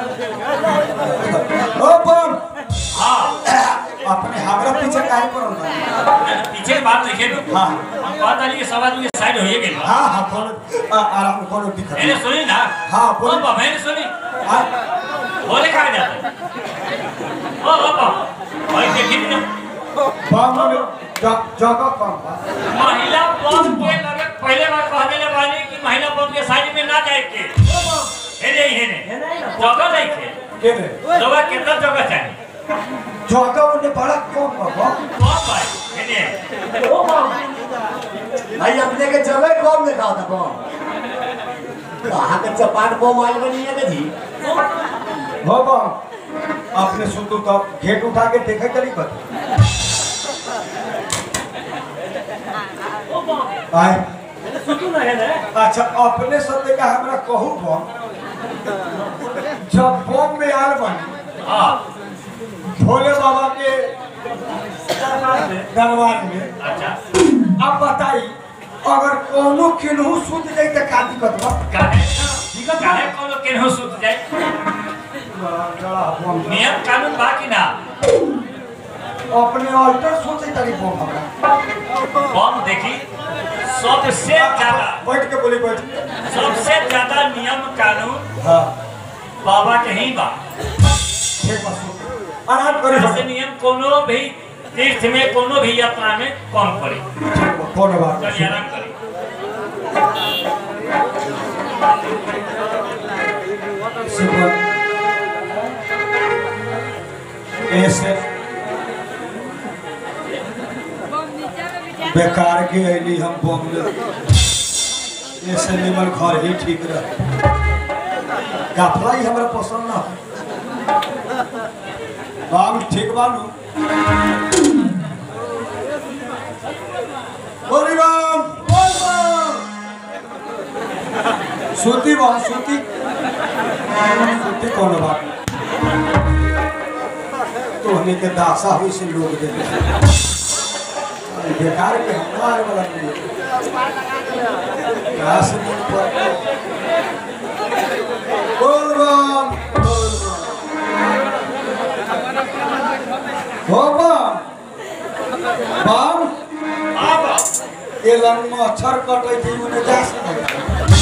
ओ बम हाँ अपने हमरा पीछे काहे पर होना पीछे के बात लिखे दो हाँ हम बात आली के सब आदमी के साइड होइए गइल बा। हाँ हाँ कोनो आ- आराम कोनो दिक्कत मैंने नहीं सुनी ना हाँ, ओ बोल। बा मैंने सुनी हाँ बोले कहा जाते ओ ओ बा भाई देखी ना बम में ज- जगह कम बा महिला बम के लगे पहले बार कह देले बानी कि महिला बम के साइड में ना जाए के हे नहीं हे नहीं जगह नहीं के के रे लोगा कितना जगह चाहिए जगह उन्हें बड़ा कम बा बम कौन भाई हे नहीं भाई अपने के जगह कम देखा था बम कहाँ के चपाट बम आयल बनी है जी हो बम अपने सुतू तो घेट उठा के देखे करी कर आए अच्छा अपने सत्य का हमरा कहू बम जब बम में आल बनी हाँ भोले बाबा के दरबार में अच्छा अब बताई अगर कोनो केनहू सुत जाई त का दिक्कत बा काहे काहे कोनो केनहु सुत जाए नियम कानून बा कि ना अपने ऑल्टर सोचे तारी बम हमरा बम देखी सबसे ज्यादा बैठ के बोली बैठ सबसे ज्यादा नियम कानून हाँ बाबा के ही बा ठीक बा सुत आराम करे ऐसे नियम कोनो भी तीर्थ में कोनो भी यात्रा में कम करे कौन बात चलिए आराम करे सुपर ऐसे बेकार के अली हम बम ले ऐसे निमन घर ही ठीक रह गाफला ही हमरा पसंद ना बाम ठीक बानू बोली बाम बोल बाम सूती बाम सूती सूती कौन बात तोहने के दासा हुई से लोग दे बेकार के हमारे वाला नहीं घास मन पर बोल बाम बोल बाम हो बाम बाम बाबा ये लन में अक्षर कटे थी उन्हें जा सकता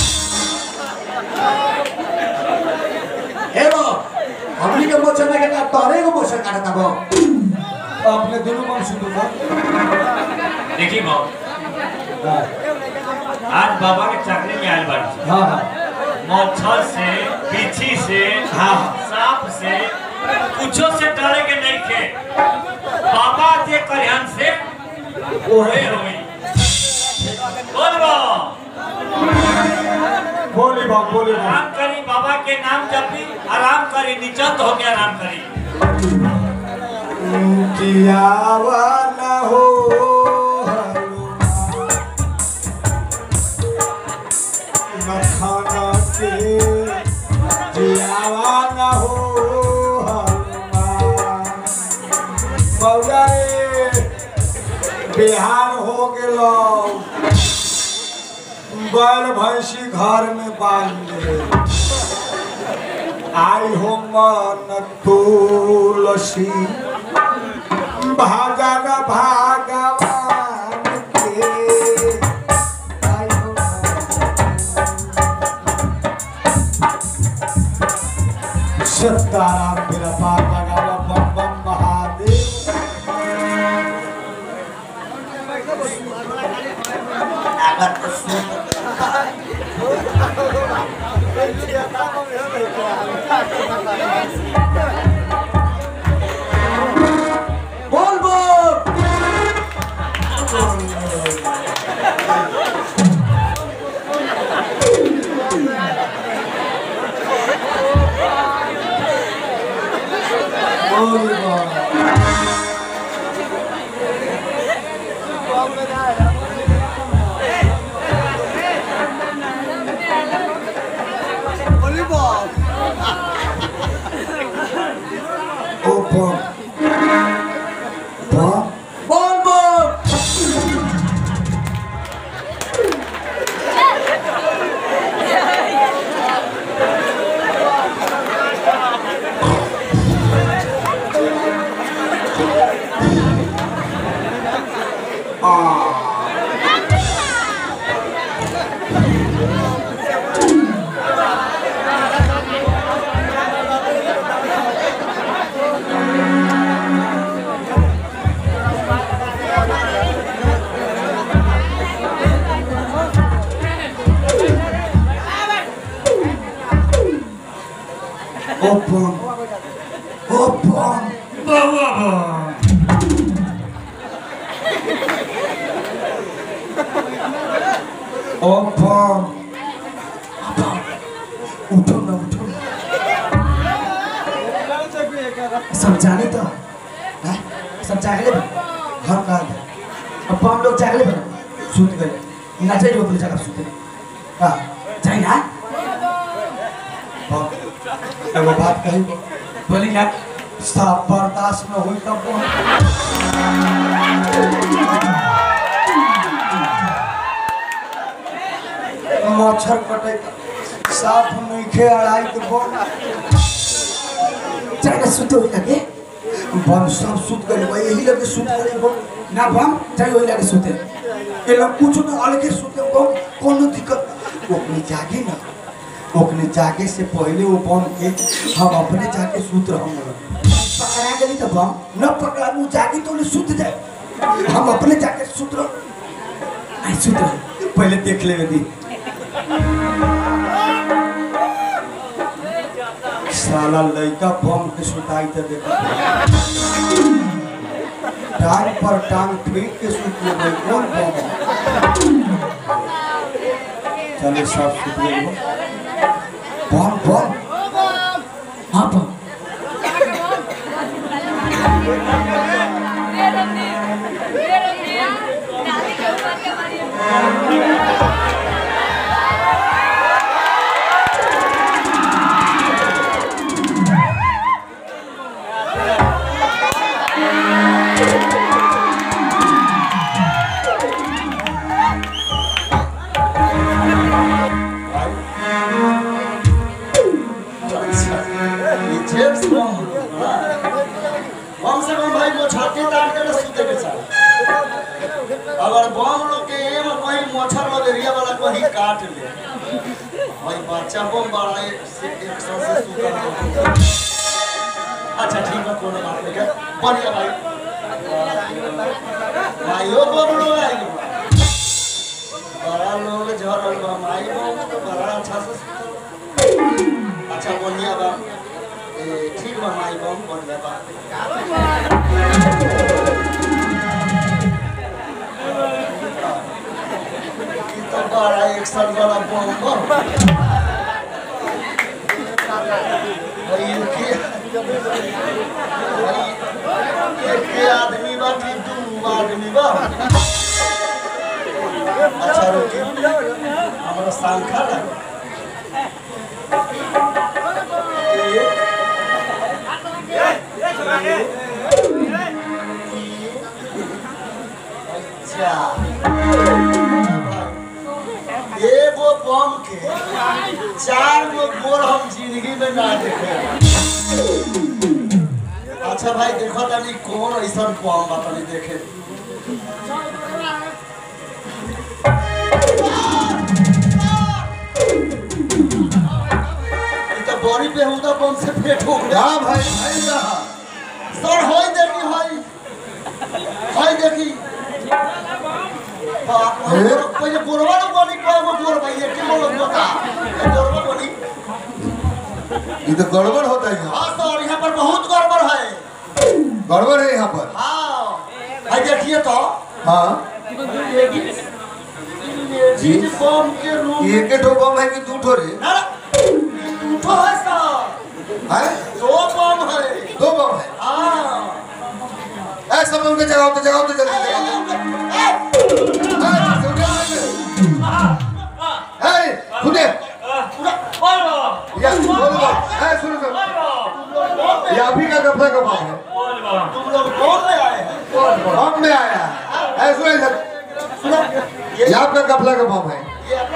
हे बो हमनी के मोचन में के तोरे को मोचन काटता बो अपने दोनों बम सुन दो देखी बाबा हाँ आज बाबा के चकरी में आयल बाड़ी हाँ हाँ मच्छर से बिच्छी से हाँ। सांप से कुछो से डरे के नहीं थे बाबा जे कल्याण से ओहे होई बोल बा बोली बाम बोली बाम आराम करी बाबा के नाम जपी आराम करी निचत हो के आराम करी कियावा न हो मखाना के जियावा न हो बौआ रे बिहार हो गेलो बैल भैंसी घर में बांध ले आई हो मन तुलसी भजन भगवान के आई हो मन। सीताराम मेरा पार लगावा बम बम महादेव बोल बोल बोल बोल ओ बम बम बोल बोल ओ बम ओ बम बाबा बा ओ बम उठो ना उठो समझाने तो हैं? समझा के ले हम कहा था अब हम लोग जागले बना सुत गए नाचे जो अपनी जगह सुते हाँ जाए ना बम एगो बात कही बोली क्या साफ बर्दाश्त न हुई तब बम मच्छर कटे साफ नइखे अड़ाई के बम चाहे सुते हो लगे बम सब सुत गइल बा यही लगे सुत गइल बम ना बम चाहे वही लगे सुते ये लोग कुछ ना अलगे सुते बम कोनो दिक्कत ओकने जागे ना ओकने जागे से पहले वो बम के हम अपने जाके सुत रहम पकड़ा गई तो बम न पकड़ा वो जागे तो ले सुत जाए हम अपने जाके सुत रह आई सुते पहले देख ले दी साला लड़का बम के सुताई तो देखा टांग पर टांग फेंक के सुत ले भाई कौन बम है? चले सब सुत ले बम बम हाँ बम जेम्स बम कम से कम भाई मोछाती तार के ना सूते के चाहे अगर बम लोग के एम कहीं मच्छर मलेरिया वाला कहीं काट ले भाई बच्चा बम बड़ा एक से एक सौ से सूता है। अच्छा ठीक है कोनो बात नहीं है बढ़िया भाई भाइयों बम लोग आएंगे बड़ा लोग झरल बम आई बम तो बड़ा अच्छा से सूतल। अच्छा बढ़िया बा ए, ठीक बा माई बम बढ़िया बा ई तो बड़ा एक्शन वाला बम बा भाई इनके भाई एक के आदमी बा कि दू आदमी बा अच्छा रुकी हमरा सांखा लगा एक अच्छा एगो बम के चार गो गोर हम जिंदगी में ना देखे अच्छा भाई देखो तनी कौन ऐसा बम बा तनी देखे ई तो बड़ी बेहुदा बम से पेट हो गया हाँ भाई भाई रहा सर होई देखी होई होई देखी बाप रे, गोर- पहिले गोरवा लोग बनी कय गो गोर भाई एक के लोग बता ए गोरवा बनी ये तो गड़बड़ होता है यहाँ हाँ सर यहाँ पर बहुत गड़बड़ है गड़बड़ है यहाँ पर हाँ भाई देखिए तो हाँ लेडीज बम के रूम एक ही ठो बम है कि दू ठो रे ना ना, ये दूठो है सर है दो बम है दो बम है हाँ ऐ सब उनके जगाओ तो जगाओ तो जल्दी जगाओ ऐ सुने या बोल बम ऐ सुनो सुनो ये अभी का गफला का बम है तुम लोग कौन ले आए हैं बम में आया है ऐ सुने सर सुनो ये आपका गफला का बम है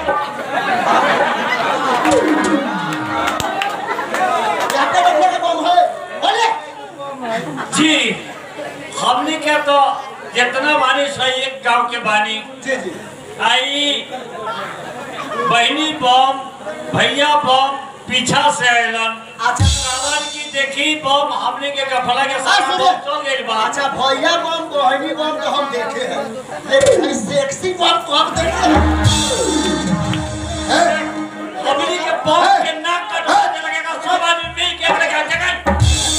यहाँ पे रखने का बम है बोलिए जी हमने क्या तो जितना बानी सही एक गांव के बानी जी जी आई बहनी बम भैया बम पीछा से आयलन अच्छा सावन की देखी बम हमने के गफला के हाँ, साथ सुनो। चल गई बा अच्छा भैया बम बहनी बम तो हम देखे हैं लेकिन ये सेक्सी बम को हम देखे हैं हमने के बम के नाक कट होने लगेगा सब आदमी मिल के अपने घर जगह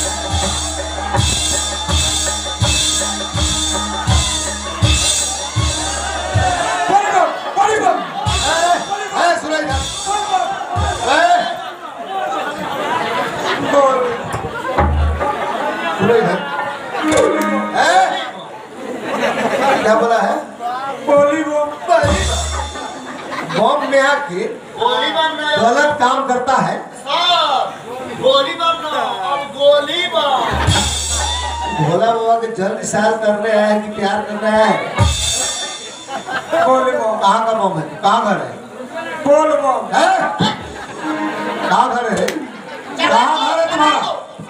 ऐ सुने जा ऐ बोल सुने इधर ऐ क्या बोला है बोली बम बम में आके गोली बम ना गलत काम करता है सर गोली बम ना अब गोली बम भोला बाबा के जल निशान कर रहे हैं कि प्यार कर रहे हैं कहाँ का बम है कहाँ घर है बोल बम है कहाँ घर है कहाँ घर है तुम्हारा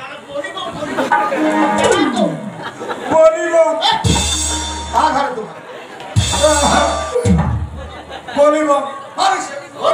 बोली बम कहाँ घर है तुम्हारा बोली बम मार इसे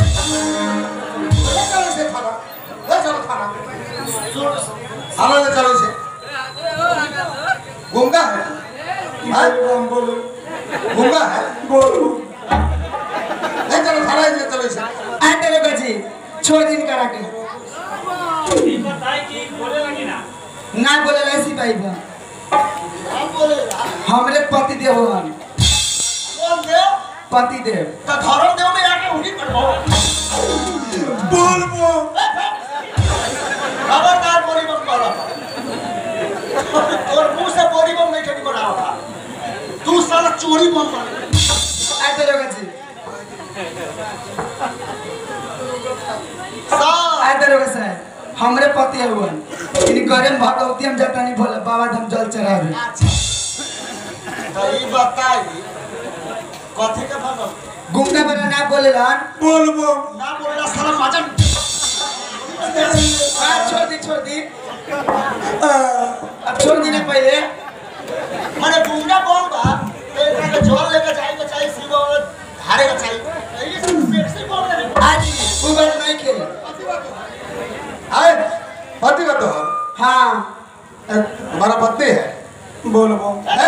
ले चलो इसे थाना ले चलो थाना थाना ले चलो इसे गुंगा है हाँ? बोली बम बोली गुंगा है बोल ले चलो थाना ले चलो इसे आ तेरे बजी छोड़ दिन करा के ई बताई कि बोले लगी ना ना बोले ऐसी भाई बा हमरे पति देव हन बोल दे पति देव तो धर्म देव में आके उन्हीं पर हो बोल बम खबरदार बोरी बम करा तोर मुंह से बोरी बम नहीं ठेकी बना होता तू साला चोरी बम कर आ तेरे बजी सा आ तेरे बजी हमरे पति हुन इन करे में भगवती हम जाता नहीं भोले बाबा धाम जल चढ़ावे तो ई बताई कथी के भगव गुंगा बना ना बोले लन बोल बम ना बोलला साला मजन आ छोड़ दी छोड़ दी अब छोड़ दी ना पहले माने गुंडा बम बा तो एकरा के जल लेके जाई के चाहिए शिव धारे के चाहिए ये सब सेक्सी बम है आज वो बात नहीं के आए पति का तो हाँ है तुम्हारा पत्नी है बोल बम है?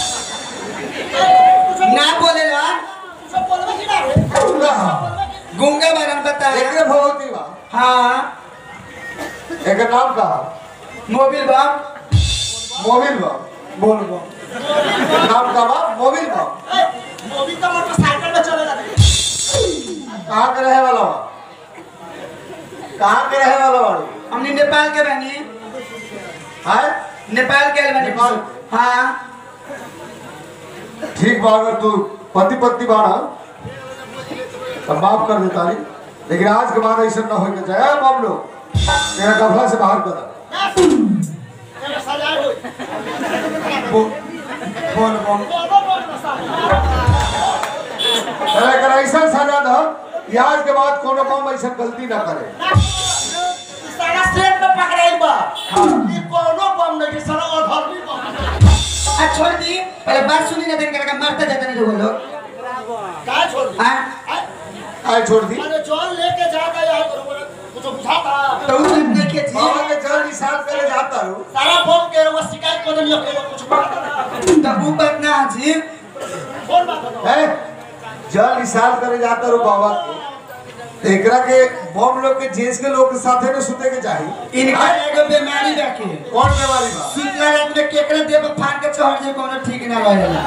ना बोले लन सब बोलबे कि ना रे गुंगा है गुंगा बरन बताया एकरे भगवती बा हाँ एकर नाम का मोबिल बाप मोबिल बा बोल बम नाम का बा मोबिल बा ए, मोदी का मोटरसाइकिल में चलेगा रे कहाँ के रहे वाला बा कहाँ के रहे वाला बाड़ी हमने नेपाल के बनी है नेपाल के बनी नेपाल? हाँ ठीक बा अगर तू पति पत्नी बाड़ा तो माफ कर देता ली लेकिन आज के बाद ऐसा ना होके जाए अब हम लोग तेरा कपड़ा से बाहर कर दे। तेरे सजा होई बोल बोल बम बोलो बोल साला तेरा अगर ऐसा सजा दो कि आज के बाद कोनो काम ऐसा गलती ना करे सारा स्टेट में पकड़ाई बा ये कोनो बम नहीं है साला अधर्मी बम आ छोड़ दी पहले बात सुनी ना देख करके मारते जाते नहीं लोग लोग का छोड़ दी हाँ आय, आए छोड़ दी अरे जल लेके जाता है बरोबर कुछ बुझाता तो उस दिन देखे जी बाबा के चरण निशान करे जाता हूँ सारा बम के वो शिकायत कर दियो के कुछ बुझाता तब वो बात ना जी कौन बात है है जल निशान करे जाता हूँ बाबा के एकरा के बम लोग के जेस के लोग के साथे में सुते के चाहिए इनका एगो बीमारी रखे कौन बीमारी बा सुतला रात में केकरे देह पर फाड़ के चढ़ जाए कोनो ठीक ना रहेला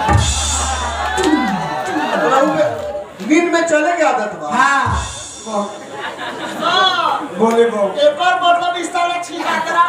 रहू में- नींद में चले के आदत बा हाँ हां बोले बम एक और मतलब इस साला छीका करा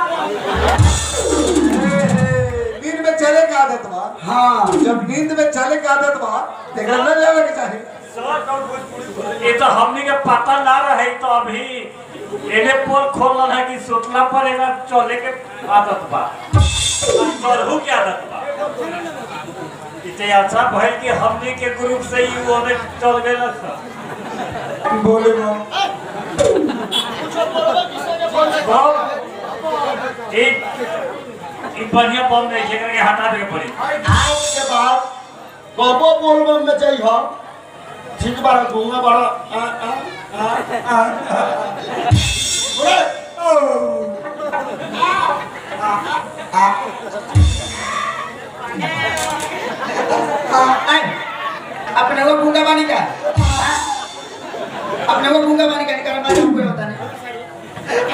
नींद में चले के आदत बा हाँ जब नींद में चले के आदत बा तो एकरा न लेवे के चाहिए ये तो हमने के पता ना रहे तो अभी एने पोल खोलन है कि सुतला पर एना चले के आदत बा चढ़ू के आदत बा इते अच्छा भइल कि हमने के ग्रुप से ही वो ने चल गए था बोले बम कुछ बोलबे किसी के फोन से बम एक ई बढ़िया बम नहीं है करके हटा दे के पड़ी आज के बाद कबो बोलबम में जाई हो ठीक बारा घूंगा बारा आ आ आ आ बोले आए अपने वो गूंगा बानी का हाँ? अपने वो गूंगा बानी का निकाल मालूम कोई होता नहीं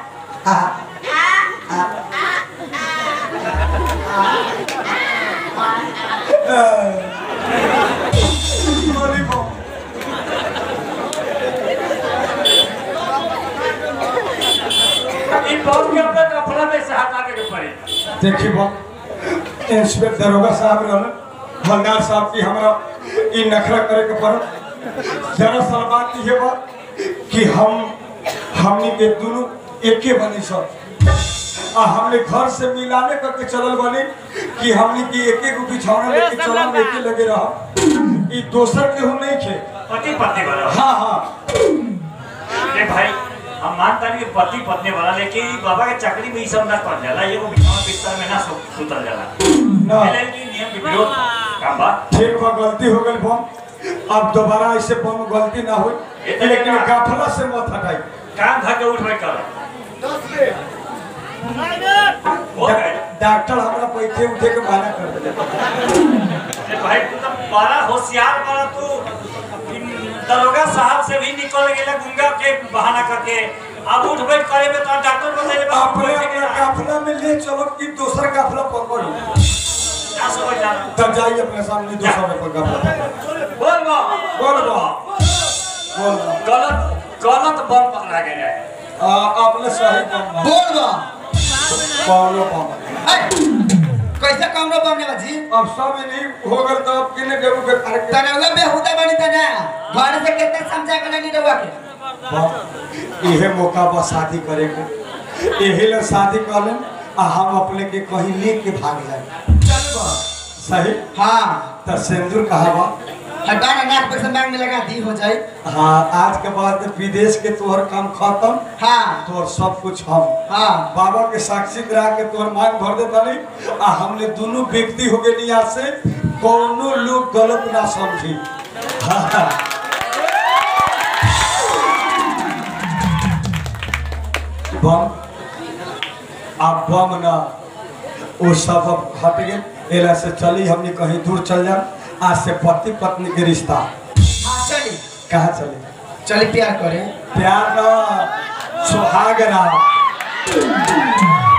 बोली बम ई बम के अपना कपड़ा में से हटा दे के पड़ी देखी बम इंस्पेक्टर दरोगा साहब रहन हवलदार साहब की हमरा ई नखरा करे के पड़ दरअसल बात ये बा कि हम हमनी के दोनों एके बनी सब आ हमने घर से मिलाने करके चलल बनी कि हमनी के एके गो बिछौना लेके चलल एके लगे रह ई दोसर केहू नहीं खे पति पत्नी वाला हाँ हाँ ए भाई हम मानता नहीं कि पति पत्नी वाला लेकिन ई बाबा के चकरी में ई सब ना कर जाला एगो बिछावा बिस्तर में ना सु- सुतल जाला ना एले की नियम विरोध काम बा ठीक बा गलती हो गई बम अब दोबारा ऐसे बम गलती ना हो ये तो लेकिन लेकिन- गाफला से मत हटाई काम धा के उठ भाई कर हो गए डॉक्टर हमरा बैठे उठे के मना कर दे ए भाई तू तो बड़ा होशियार बड़ा तू इन दरोगा साहब से भी निकल गेला गुंगा के बहाना करके अब उठ बैठ करे में तो डॉक्टर बताइले बा अपने अपने काफला में ले चलो कि दूसरा काफला पकड़ो ना समझ जाना तब जाइए अपने सामने दूसरा पे काफला बोल बा बोल बा बोल बा गलत गलत बम पकड़ा गया है आ, आपने सही बम बा बोल बा पावलो बम ऐ, कैसे कमरो बमने बाजी अब सब नहीं हो गल तो अब किने देबू के कर के तनौगा बेहुदा बनी तना घर से कितना समझा के नहीं रहुआ के बम इहे मौका बा शादी करे के यही ले शादी कर लें आ हम अपने के कहीं लेके भाग जाए चल बा सही हाँ तो सिंदूर कहा बा हटा ना नाक पर से मांग में लगा दी हो जाए हाँ आज के बाद विदेश के तोहर काम खत्म हाँ तोहर सब कुछ हम हाँ बाबा के साक्षी करा के तोहर मांग भर देता नहीं आ हमने दोनों व्यक्ति हो गए यहाँ से कोनो लोग गलत ना समझी हाँ, हाँ। बम अब बम ना वो सब अब हट गए एला से चली हमने कहीं दूर चल जा आज से पति पत्नी के रिश्ता हाँ चली कहाँ चले चली प्यार करें प्यार ना सुहाग राम